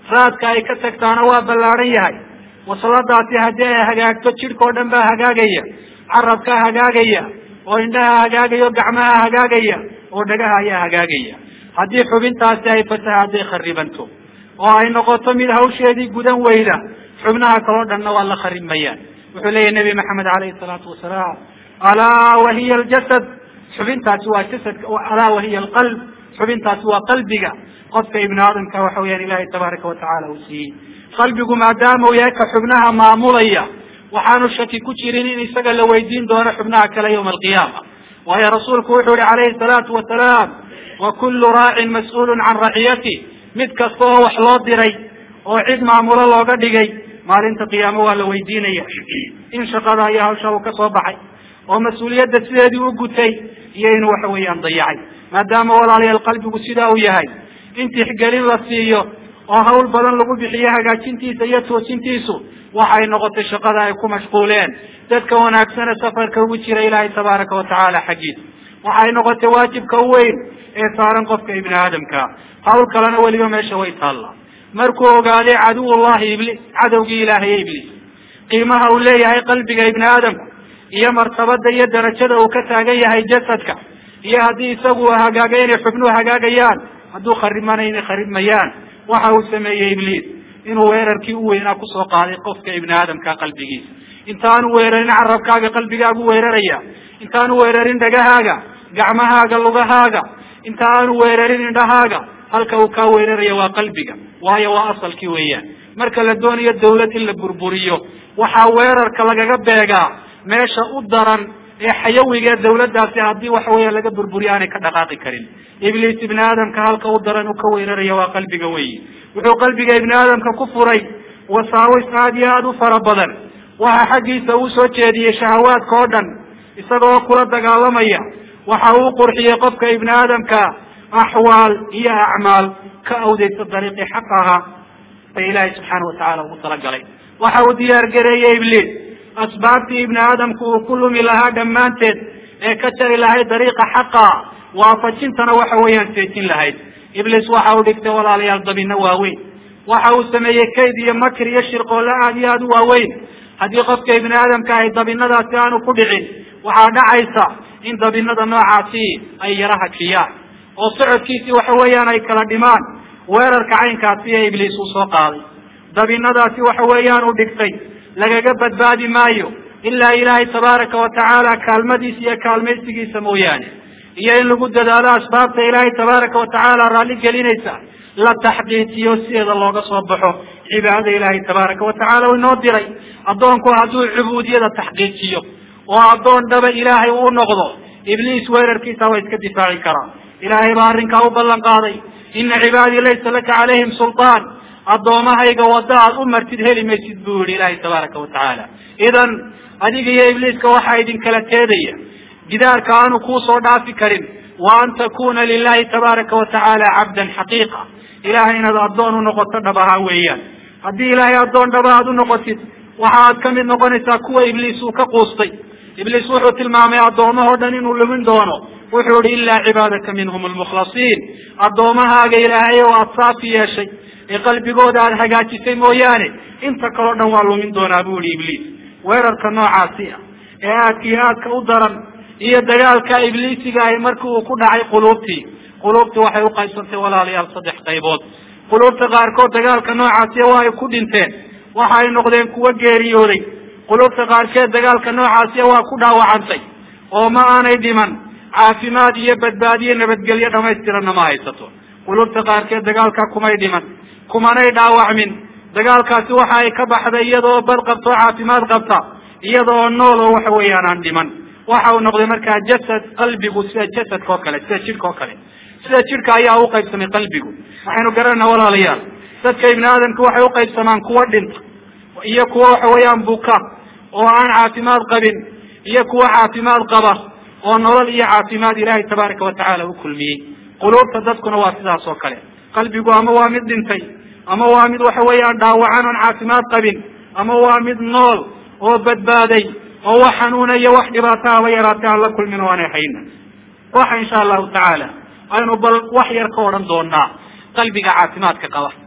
raadka ay ka tagtaana waa ballaadhan yahay wasladaasi haddii ay hagaagto jidhka oo dhan baa hagaagaya carabkaa hagaagaya oo indhaha hagaagaya oo gacmaha hagaagaya oo dhagaha ayaa hagaagaya haddii xubintaasi ay fataha hadday kharibanto oo ay noqoto mid hawsheedii gudan weyda xubnaha kaloo dhanna waa la kharimayaan wuxuu leeyahy nebi maxamed alayhi salaatu wasalaam alaa wahiya aljasad xubintaasi waa jasadka alaa wahiya alqalb xubintaasi waa qalbiga qofka ibni aadamka waxa weyaan ilahay tabaaraka watacaala uu siiyey qalbigu maadaama uu yahay ka xubnaha maamulaya waxaanu shaki ku jirin in isaga la weydiin doono xubnaha kale yawma alqiyaama waayo rasuulku wuxuu yihi calayhi salaatu wasalaam wa kullu raacin mas-uulun can raciyati mid kasta oo wax loo diray oo cid maamulo looga dhigay maalinta qiyaamo waa la weydiinaya in shaqada iyo hawsha uu ka soo baxay oo mas-uuliyadda sideedii u gutay iyo inuu waxa weeyaan dayacay maadaama walaalayaal qalbigu sidaa uu yahay in tixgelin la siiyo oo hawl badan lagu bixiyo hagaajintiisa iyo toosintiisu waxay noqotay shaqada ay ku mashquuleen dadka wanaagsane safarka ugu jira ilaahay tabaaraka watacaala xaggiisa waxay noqotay waajibka u weyn ee saaran qofka ibni aadamka hawl kalena weliba meesha way taallaa markuu ogaaday caduwullahi iblis cadowgii ilaahay ibliis qiimaha uu leeyahay qalbiga ibni aadamku iyo martabada iyo darajada uu ka taagan yahay jasadka iyo haddii isagu hagaaga inay xubnuhu hagaagayaan hadduu kharibmana inay kharibmayaan waxa uu sameeyey ibliis inuu weerarkii u weynaa kusoo qaaday qofka ibni aadamka qalbigiisa intaanu weerarin carabkaaga qalbigaagu weeraraya intaanu weerarin dhagahaaga gacmahaaga lugahaaga inta aanu weerarin indhahaaga halka uu kaa weeraraya waa qalbiga waayo waa asalkii weeyaan marka la doonayo dawlad in la burburiyo waxaa weerarka lagaga beegaa meesha u daran ee xayawiga ee dawladdaasi haddii waxa weeya laga burburiyo aanay ka dhaqaaqi karin ibliis ibni aadamka halka u daran uu ka weeraraya waa qalbiga weyi wuxuu qalbiga ibni aadamka ku furay wasaawis aada iyo aada u fara badan waxa xaggiisa uu soo jeediyey shahawaadka oo dhan isagoo kula dagaalamaya waxa uu qurxiyey qofka ibni aadamka axwaal iyo acmaal ka awdeysa dariiqii xaq ahaa ee ilaahay subxaana watacaala ugu talagalay waxa uu diyaar gareeyey ibliis asbaabtii ibni aadamku uu ku lumi lahaa dhammaanteed ee ka jari lahayd dariiqa xaqa waafajintana waxa weeyaan seejin lahayd ibliis waxa uu dhigtay walaalayaal dabino waaweyn waxa uu sameeyey kayd iyo makr iyo shirqoolle aada iyo aada u waaweyn haddii qofka ibni aadamka ahy dabinadaasi aanu ku dhicin waxaa dhacaysa in dabinada noocaasi ay yara hajiyaan oo socodkiisii waxa weeyaan ay kala dhimaan weerarka caynkaasi ee ibliis uu soo qaaday dabinadaasi waxa weeyaan uu dhigtay lagaga badbaadi maayo ilaa ilaahay tabaaraka watacaala kaalmadiisa iyo kaalmaysigiisa mooyaane iyo in lagu dadaalo asbaabta ilaahay tabaaraka watacaala raalli gelinaysa la taxqiijiyo sideeda looga soo baxo cibaadada ilaahay tabaaraka watacaala u inoo diray addoonku hadduu cubuudiyada taxqiijiyo oo addoon dhaba ilaahay uu noqdo ibliis weerarkiisa waa iska difaaci karaa ilaahay baa arrinkaa u ballan qaaday ina cibaadii laysa laka calayhim sulطaan addoomahayga wadda aad u martid heli maysid buu yihi ilaahay tabaaraka watacaala idan adiga iyo ibliiska waxaa idinkala teedaya gidaarka aanu kuu soo dhaafi karin wa an takuna lilahi tabaaraka watacaala cabdan xaqiiqa ilahay inaad addoon u noqoto dhab ahaan weeyaan haddii ilaahay addoon dhaba aad u noqotid waxa aad ka mid noqonaysaa kuwa ibliis uu ka quustay ibliis wuxuu tilmaamay addoomahoo dhan inuu lumin doono wuxuu ihi ilaa cibaadaka minhum almukhlasiin addoomahaaga ilaahay oo aad saafi yeeshay ee qalbigooda aada hagaajisay mooyaane inta kaleo dhan waa lumin doonaa buu ihi ibliis weerarka noocaasi ah ee aadka iyo aadka u daran iyo dagaalka ibliisiga ahi markii uu ku dhacay quluubtii quluubtii waxay uqaybsantay walaalayaal saddex qaybood quluubta qaarkood dagaalka noocaasiya waa ay ku dhinteen waxa ay noqdeen kuwo geeriyooday quluubta qaarkeed dagaalka noocaasiya waa ku dhaawacantay oo ma aanay dhiman caafimaad iyo badbaadiyo nabadgelyo dhamaystiranna ma haysato quluubta qaarkeed dagaalka kumay dhiman kumanay dhaawacmin dagaalkaasi waxa ay ka baxday iyadoo bad qabta oo caafimaad qabta iyadaoo nool oo waxa weeyaan aan dhiman waxa uu noqday markaa jasad qalbigu sida jasadka oo kale sida jidhka oo kale sida jidhka ayaa u qaybsamay qalbigu waxaynu garanayna walaalayaal dadka ibni aadamka waxay uqaybsamaan kuwa dhinta iyo kuwa waxa weeyaan buka oo aan caafimaad qabin iyo kuwa caafimaad qaba oo nolol iyo caafimaad ilaahay tabaaraka watacaala u kulmiyey quluubta dadkuna waa sidaas oo kale qalbigu ama waa mid dhintay ama waa mid waxa weeyaan dhaawacan oon caafimaad qabin ama waa mid nool oo badbaaday oo wax xanuuna iyo wax dhibaato haba yaraatay aan la kulmin o aanay hayna waxa insha allahu tacaala aynu bal wax yar ka odhan doonaa qalbiga caafimaadka qaba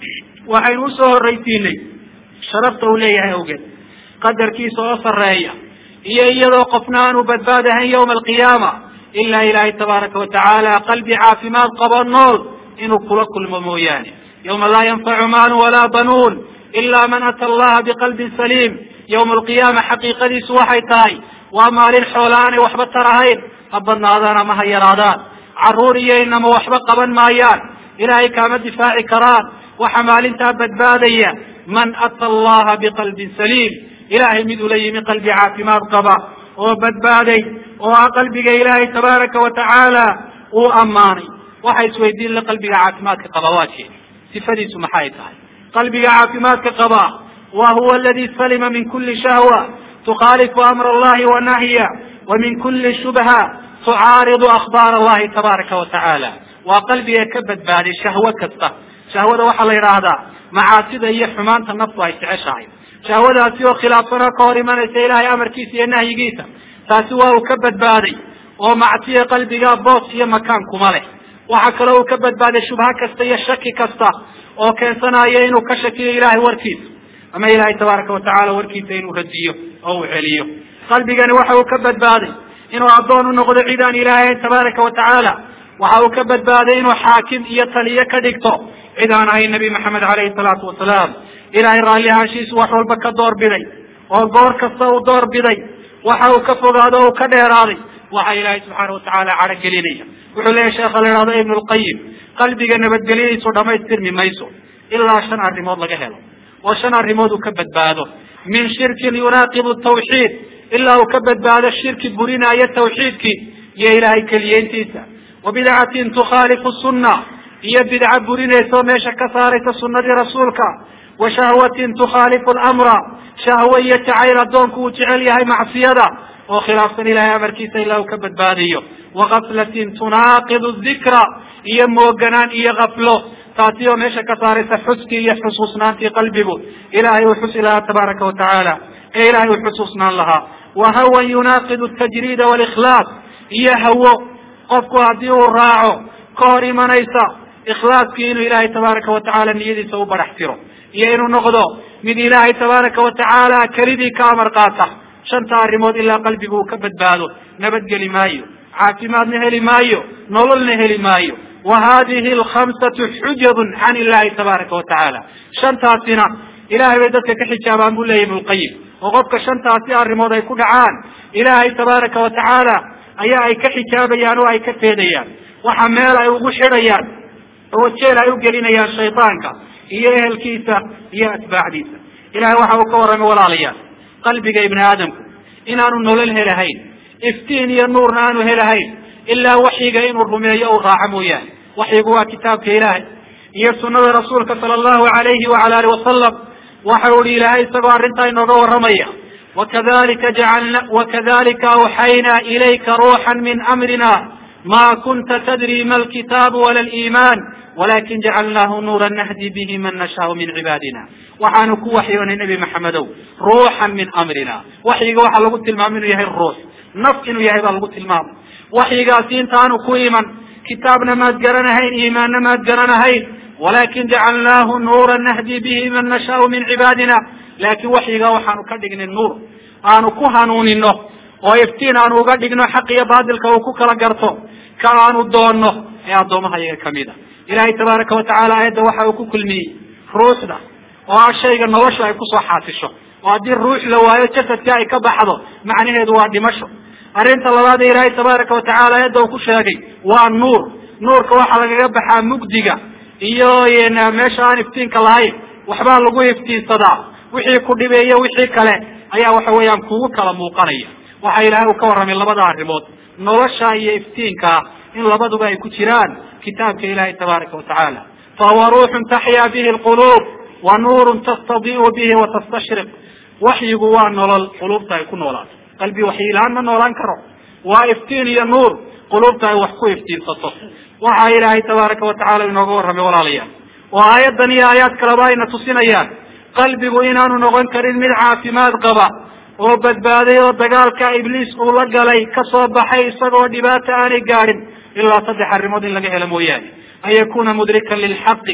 waxaynu usoo horraysiinay sharafta uu leeyahay awgeed qadarkiisa oo sarreeya iyo iyadoo qofna aanu badbaadahayn yawma alqiyaama ilaa ilaahay tabaaraka watacaala qalbi caafimaad qabo nool inuu kula kulmo mooyaane yawma laa yanfacu maalu walaa banuun ila man ata allaha biqalbin saliim yawma alqiyaama xaqiiqadiisu waxay tahay waa maalin xoola aanay waxba tarahayn ha badnaadaan ama ha yaraadaan carruur iyo inama waxba qaban maayaan ilaahay kaama difaaci karaan waxa maalintaa badbaadaya man ata allaha biqalbin saliim ilaahay mid ula yimi qalbi caafimaad qaba oo badbaaday oo ah qalbiga ilaahay tabaaraka wa tacaala uu ammaanay waxa isweydiin la qalbiga caafimaadka qaba waa jee sifadiisu maxay tahay qalbiga caafimaadka qaba wa huwa aladi salima min kuli shahwa tukhaalifu amra allahi wa nahya wa min kuli shubha tucaaridu akhbaar allahi tabaaraka wa tacaala waa qalbiga ka badbaaday shahwo kasta shahwada waxaa la yidhaahdaa macaasida iyo xumaanta naftu ay jeceshahay shahwadaasi oo khilaafsanoo ka hor imanaysa ilaahay amarkiisa iyo nahyigiisa taasi waa uu ka badbaaday oo macsiya qalbiga boos iyo makaan kuma leh waxaa kaloo uu ka badbaaday shubha kasta iyo shaki kasta oo keensanaya inuu ka shakiyo ilaahay warkiisa ama ilaahay tabaaraka watacaala warkiisa inuu radiyo oo uu celiyo qalbigani waxa uu ka badbaaday inuu addoon u noqdo cid aan ilaahay tabaaraka watacaala waxa uu ka badbaaday inuu xaakim iyo taliye ka dhigto cid aan ahayn nabi maxamed caleyhi salaatu wasalaam ilaahay raalli ahaanshiisu wax walba ka doorbiday oo goor kasta uu doorbiday waxa uu ka fogaado o uu ka dheeraaday waxa ilaahay subxaana watacaala cadho gelinaya wuxuu leeyahy sheekha la ihahdo ibnu lqayim qalbiga nabadgelyadiisu dhamaystirmi mayso ilaa shan arrimood laga helo oo shan arrimood uu ka badbaado min shirkin yunaaqibu tawxiid ilaa uu ka badbaado shirki burinaayo tawxiidkii iyo ilaahay keliyeyntiisa wa bidcatin tukhaalifu sunna iyo bidca burinaysa oo meesha ka saaraysa sunnadii rasuulka wa shahwatin tukhaalifu lamra shahwo iyo jacayl addoonku uu jecel yahay macsiyada oo khilaafsan ilahay amarkiisa ilaa uu ka badbaadiyo wa gaflatin tunaaqidu dikra iyo mooganaan iyo kaflo taasi oo meesha ka saaraysa xuskii iyo xusuusnaantii qalbigu ilahay uu xusi lahaa tabaaraka wa tacaala ee ilahay uu xusuusnaan lahaa wa hawan yunaaqidu tajriida walikhlaas iyo hawo qofku haddii uu raaco ka hor imanaysa ikhlaaskii inuu ilaahay tabaaraka wa tacaala niyadiisa u barax tiro iyo inuu noqdo mid ilaahay tabaaraka wa tacaala kelidii ka amar qaata shanta arrimood ilaa qalbigu uu ka badbaado nabadgeli maayo caafimaadna heli maayo nololna heli maayo wa hadihi alkhamsatu xujabun can illahi tabaaraka wa tacaala shantaasina ilahay bay dadka ka xijaabaan buu leyahy ibnulqayim oo qofka shantaasi arrimood ay ku dhacaan ilaahay tabaaraka wa tacaala ayaa ay ka xijaabayaan oo ay ka teedayaan waxa meel ay ugu xidhayaan oo jeel ay u gelinayaan shaydaanka iyo ehelkiisa iyo atbaacdiisa ilahay waxa uu ka warramay walaalayaal qalbiga ibni aadamku inaanu nolol helahayn iftiin iyo nuurna aanu helahayn ilaa waxyiga inuu rumeeyo uu raaco mooyaane waxyigu waa kitaabka ilaahay iyo sunada rasuulka sala allahu alayhi wacala alih wasalam waxa uu ihi ilaahay isagoo arrintaa inooga warramaya wakadalika jacalna wakadalika awxaynaa ilayka ruuxan min amrina ma kunta tadri ma alkitaabu wala aliiman walakin jacalnaahu nuuran nahdi bihi man nashaau min cibaadina waxaanu ku waxyoonay nebi maxamedow ruuxan min amrina waxyiga waxaa lagu tilmaamay inuu yahay ruux naf inuu yahay baa lagu tilmaamay waxyigaasi intaanu ku iman kitaabna maad garanahayn iimaanna maad garanahayn walakin jacalnaahu nuuran nahdi bihi man nashaau min cibaadina laakiin waxyigaa waxaanu ka dhignay nuur aanu ku hanuunino oo iftiin aanu uga dhigno xaq iyo baatilka uu ku kala garto ka aanu doonno ee addoomaha iyaga kamid a ilahay tabaaraka wa tacala aayadda waxa uu ku kulmiyey ruuxda oo ah shayga nolosha ay kusoo xaasisho oo haddii ruux la waayo jasadka ay ka baxdo macnaheedu waa dhimasho arrinta labaad ee ilaahay tabaaraka wa tacala aayadda uu ku sheegay waa nuur nuurka waxaa lagaga baxaa mugdiga iyo meesha aan iftiinka lahayn waxbaa lagu iftiinsadaa wixii ku dhibeeyo wixii kale ayaa waxa weeyaan kugu kala muuqanaya waxa ilaahay uu ka warramay labada arrimood nolosha iyo iftiinkaa in labaduba ay ku jiraan kitaabka ilahi tabaaraka wa tacaala fahuwa ruuxun taxyaa bihi lquluub wa nuurun tastadii'u bihi wa tastashriq waxyigu waa nolol quluubta ay ku noolaato qalbi waxyilaan ma noolaan karo waa iftiin iyo nuur quluubta ay wax ku iftiinsato waxa ilaahay tabaaraka wa tacala inooga warramay walaalayaal oo aayaddan iyo aayaad kaleba ayna tusinayaan qalbigu inaanu noqon karin mid caafimaad qaba oo badbaaday oo dagaalka ibliis uu la galay ka soo baxay isagoo dhibaata aanay gaadhin ilaa saddex arrimood in laga helo mooyaane an yakuna mudrikan lilxaqi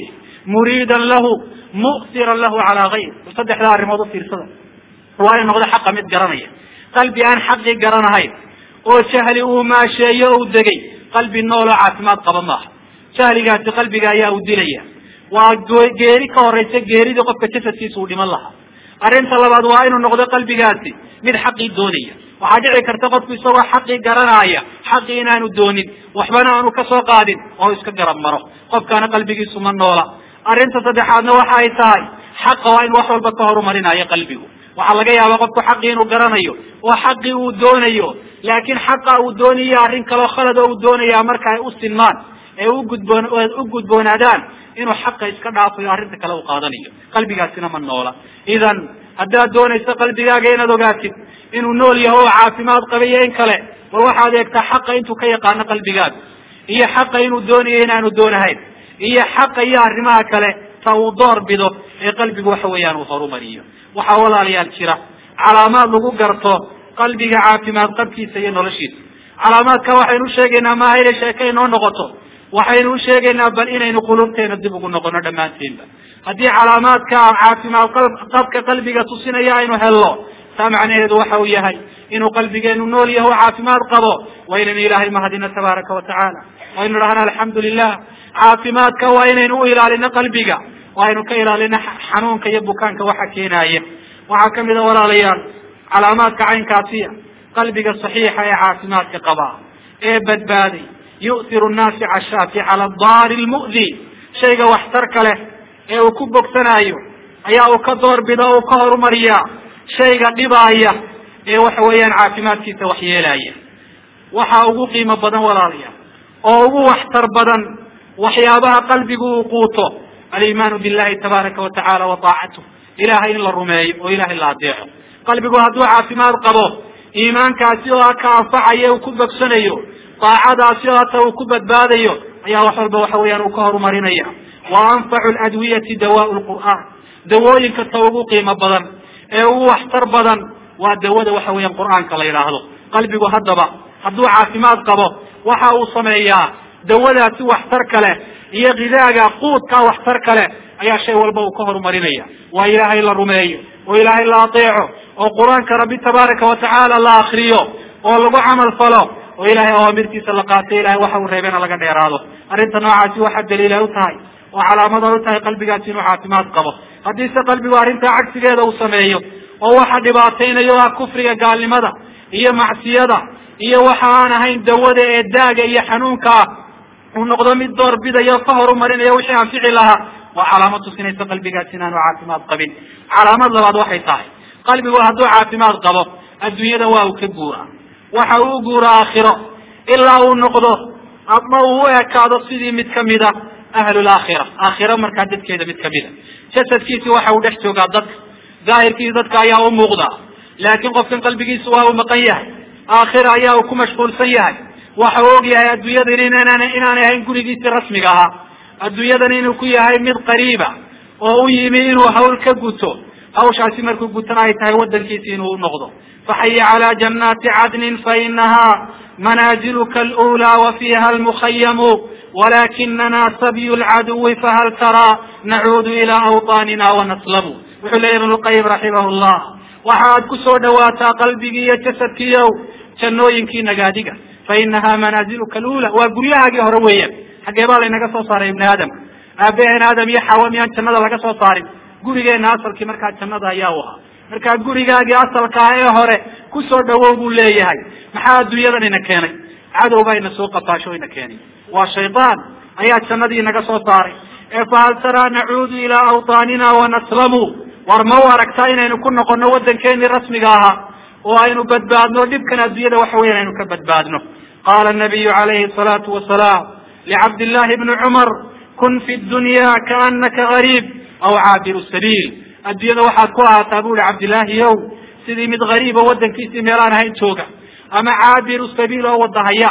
muriidan lahu mu'tiran lahu calaa gayr saddexdaa arrimood u fiirsada waa inu noqdo xaqa mid garanaya qalbi aan xaqii garanahayn oo jahli uu maasheeyo ou degay qalbi nooloo caafimaad qaba maaha jahligaasi qalbiga ayaa u dilaya waa geeri ka horeysa geeridii qofka jasadkiisa uu dhiman lahaa arrinta labaad waa inuu noqdo qalbigaasi mid xaqii doonaya waxaa dhici karta qofku isagoo xaqii garanaaya xaqii inaanu doonin waxbana aanu kasoo qaadin oo iska garab maro qofkaana qalbigiisu ma noola arrinta saddexaadna waxa ay tahay xaqa waa in wax walba ka horumarinayo qalbigu waxaa laga yaabaa qofku xaqii inuu garanayo oo xaqii uu doonayo laakiin xaqa uu doonayo arrin kaleo khalad oo uu doonaya marka ay u sinmaan ee ugudboon u gudboonaadaan inuu xaqa iska dhaafayo arrinta kale uu qaadanayo qalbigaasina ma noola idan haddaad doonayso qalbigaaga inaad ogaatid inuu nool yaho oo caafimaad qabayo in kale war waxaad eegtaa xaqa intuu ka yaqaano qalbigaaga iyo xaqa inuu doonayo inaanu doonahayn iyo xaqa iyo arrimaha kale ta uu door bido ee qalbigu waxa weeyaan uu horumariyo waxaa walaalayaal jira calaamaad lagu garto qalbiga caafimaad qabkiisa iyo noloshiisa calaamaadka waxaynu usheegaynaa maaha inay sheeke inoo noqoto waxaynu usheegaynaa bal inaynu qulubteena dib ugu noqono dhammaanteenba haddii calaamaadka caafimaad qabka qalbiga tusinaya aynu helno taa macnaheedu waxa uu yahay inuu qalbigeenu nool yaho caafimaad qabo waa inaynu ilaahay mahadino tabaaraka watacaala waynu dhahna alxamdu lilah caafimaadka waa inaynu u ilaalino qalbiga waa aynu ka ilaalino xanuunka iyo bukaanka waxa keenaaya waxaa kamid a walaalayaal calaamaadka caynkaasiya qalbiga saxiixa ee caafimaadka qaba ee badbaaday yu'tiru naafica shaafi cala daari lmu'di shayga waxtarka leh ee uu ku bogsanaayo ayaa uu ka doorbida o uu ka horumariyaa shayga dhibaaya ee waxa weeyaan caafimaadkiisa waxyeelaya waxaa ugu qiimo badan walaalayaal oo ugu waxtar badan waxyaabaha qalbigu uu quuto alimaanu billahi tabaaraka wa tacala wa taacatuh ilahay in la rumeeyo oo ilahay la adeeco qalbigu hadduu caafimaad qabo iimaankaasi oo ka anfacayo uu ku bogsanayo daacadaasi oo hata uu ku badbaadayo ayaa wax walba waxa weeyaan uu ka horumarinaya wa anfacu ladwiyati dawaau lqur'aan dawooyinka ta ugu qiimo badan ee ugu waxtar badan waa dawada waxa weeyaan qur'aanka la yidhaahdo qalbigu haddaba hadduu caafimaad qabo waxa uu sameeyaa dawadaasi waxtar kale iyo gidaaga quudkaa waxtar kale ayaa shay walba uu ka horumarinaya waa ilaahay la rumeeyo oo ilaahay la adeeco oo qur-aanka rabbi tabaaraka watacaala la akriyo oo lagu camal falo oo ilahay awaamirtiisa la qaato ilahay waxa uu reebena laga dheeraado arrinta noocaasi waxaa daliila u tahay oo calaamada u tahay qalbigaasi inuu caafimaad qabo haddiise qalbigu arrintaa cagsigeeda uu sameeyo oo waxa dhibaataynayo ah kufriga gaalnimada iyo macsiyada iyo waxa aan ahayn dawada ee daaga iyo xanuunka ah uu noqdo mid door bidayo ka horumarinayo wixii anfici lahaa waa calaamad tusinaysa qalbigaasi inaanu caafimaad qabin calaamad labaad waxay tahay qalbigu hadduu caafimaad qabo adduunyada waa uu ka guuraa waxa uu u guura aakhiro ilaa uu noqdo ama uu u ekaado sidii mid kamida ahlulaakhira aakhiro markaa dadkeeda mid kamida jasadkiisi waxa uu dhex joogaa dadka daahirkiisi dadka ayaa u muuqda laakiin qofkan qalbigiisa waa uu maqan yahay aakhira ayaa uu ku mashquulsan yahay waxa uu og yahay adduunyadan inaan inaanay ahayn gurigiisii rasmiga ahaa adduunyadan inuu ku yahay mid qariiba oo u yimi inuu hawl ka guto hawshaasi markuu gutana ay tahay wadankiisi inuu u noqdo faxaya calaa jannaati cadnin fainaha manaaziluka alأulى wafiha almukhayamu walakinana sabyu lcaduwi fahal taraa nacuudu ila awطaanina wanaslamu wuxuu leeyahy ibn lqayim raximah llah waxaad ku soo dhawaataa qalbigii iyo jasadkiiow jannooyinkii nagaadiga fainaha manaaziluka alula waa guryahaagii hore weeyaan xaggee baa laynaga soo saaray ibni aadamka aabaheen aadam iyo xawa miyaan jannada laga soo saarin gurigeena asalkii markaa jannada ayaa u ahaa markaa gurigaagii asalkaa ee hore ku soo dhawow buu leeyahay maxaa adduunyadan ina keenay cadow baa ina soo qafaasho ina keenay waa shaydaan ayaa jannadii inaga soo saaray ee fahal taraa nacuudu ilaa awطaanina wanaslamu war ma u aragtaa inaynu ku noqono waddankeenii rasmiga ahaa oo aynu badbaadno dhibkan adduunyada waxa weyan aynu ka badbaadno qaala nabiyu calayhi الsalaatu wasalaam licabdillahi bni cumar kun fi dunya kaanaka gariib aw caabiru sabiil adduunyada waxaad ku ahaataa bu ihi cabdillaahi yow sidii mid gariibo waddankiisii meelaan ahayn jooga ama caabiru sabiil oo wadahaya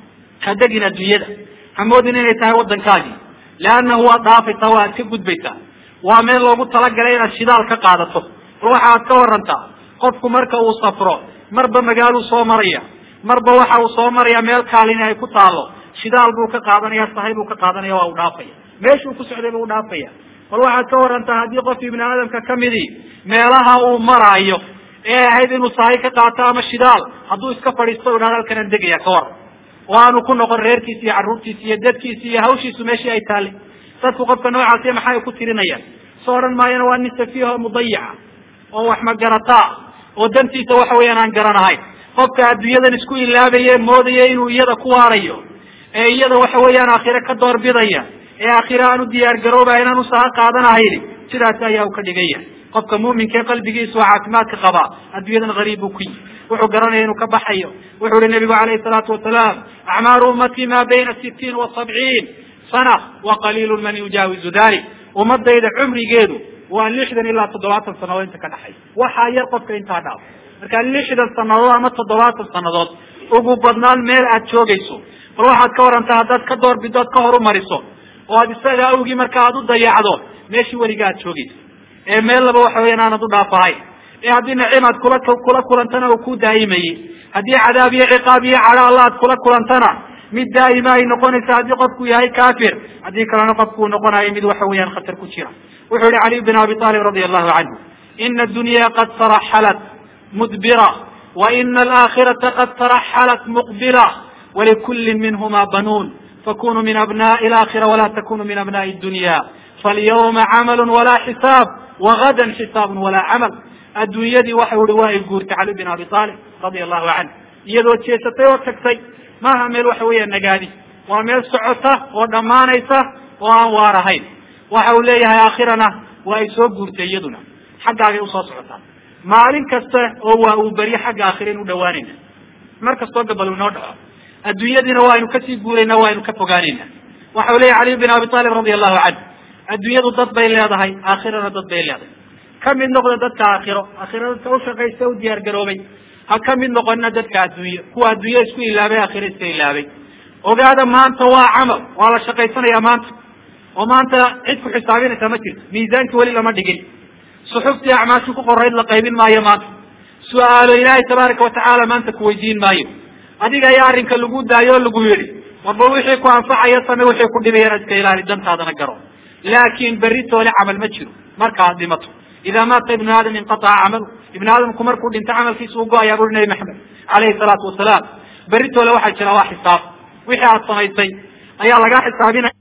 ha degin adduunyada hamoodin inay tahay waddankaagii leannahu waad dhaafaysaa waad ka gudbaysaa waa meel loogu talagalay inaad shidaal ka qaadato war waxaad ka warantaa qofku marka uu safro marba magaaluu soo maraya marba waxa uu soo maraya meel kaalini ay ku taalo shidaal buu ka qaadanaya sahay buu ka qaadanaya waa u dhaafaya meeshuu ku socday buu dhaafaya bal waxaad ka warantaa haddii qof ibni aadamka kamidii meelaha uu maraayo ee ahayd inuu sahay ka qaato ama shidaal hadduu iska fadhiisto idhahdo halkanaan degaya ka waran oo aanu ku noqon reerkiisi iyo carruurtiisi iyo dadkiisi iyo hawshiisu meeshii ay taallay dadku qofka noocaasiya maxay ku tirinayaan soo odhan maayana waa nin safiiho mudayica oo wax magarataa oo dantiisa waxa weeyaan aan garanahayn qofka adduunyadan isku ilaabaye moodaya inuu iyada ku waarayo ee iyada waxa weeyaan aakhire ka doorbidaya ee aakhire aan u diyaar garoobaya inaan usaha qaadanahayni sidaas ayaa u ka dhigaya qofka muuminkae qalbigiisa oo caafimaadka qabaa adduunyadan gariib buu ku yihi wuxuu garanaya inuu ka baxayo wuxuu uhi nabigu calayhi salaatu wasalaam acmaaru ummati ma bayna sitiin wa sabciin sana wa qaliilu man yujaawizu dalik ummadayda cumrigeedu waa lixdan ilaa toddobaatan sanadood inta ka dhaxay waxaa yar qofka intaa dhaaf marka lixdan sanadood ama toddobaatan sanadood ugu badnaan meel aad joogayso bal waxaad ka warantaa haddaad ka doorbido ad ka horumariso oo aad isaga awgii marka aad u dayacdo meeshii weliga aad joogayso ee meel laba waxa weyan aanad u dhaafahayn ee haddii nacimaad kula kula kulantana uu ku daa'imayey haddii cadaab iyo ciqaab iyo cadho alla aad kula kulantana mid daa'ima ay noqonaysa haddii qofku yahay kafir haddii kalena qofku uu noqonayo mid waxa weeyaan khatar ku jira wuxuu yihi caliy bin abi talib radi allahu canhu ina adunya qad taraxalat mudbira wa ina alaakhirata qad taraxalat muqbila walikulli minhuma banuun fakunuu min abnaءi alaakhira wala takunuu min abnaءi dunya falyawma camalu walaa xisaab wagadan xisaabun walaa camal adduunyadii waxau ihi waa ay guurtay cali bin abi talib radia allahu canhu iyadoo jeesatay oo tagtay maaha meel waxa weeya nagaadi waa meel socota oo dhammaanaysa oo aan waar ahayn waxa uu leeyahay aakhirana waa ay soo guurtay iyaduna xaggaagay usoo socotaa maalin kasta oo waa uu beryo xagga aakhira inu dhawaanayna mar kastoo gabal inoo dhaco adduunyadiina waa aynu kasii guurayna waa aynu ka fogaanayna waxa uu leeyahy caliy bin abi talib radia allahu canhu adduunyadu dad bay leedahay aakhirana dad bay leedahay ka mid noqda dadka aakhiro aakhira dadka ushaqaysta u diyaar garoobay ha ka mid noqonina dadka adduunye kuwa adduunye isku ilaabay aakhira iska ilaabay ogaada maanta waa camal waa la shaqaysanaya maanta oo maanta cid ku xisaabinaysa ma jirto miisaanki weli lama dhigin suxuftii acmaashii ku qorayd la qaybin maayo maanta su-aalo ilaahay tabaaraka watacaala maanta kuweydiin maayo adiga ayaa arrinka lagu daayo oo lagu yidhi warba wixii ku anfacaya same wixii ku dhibayana iska ilaali dantaadana garo laakin berri toole camal ma jiro marka aad dhimato ida maata ibnu aadam inqataca camalu ibnu aadamku markuu dhinto camalkiisa u go-ayaa buri nabi maxamed calayhi salaatu wasalaam berri toole waxaa jira waa xisaab wixii aad samaysay ayaa lagaa xisaabinaya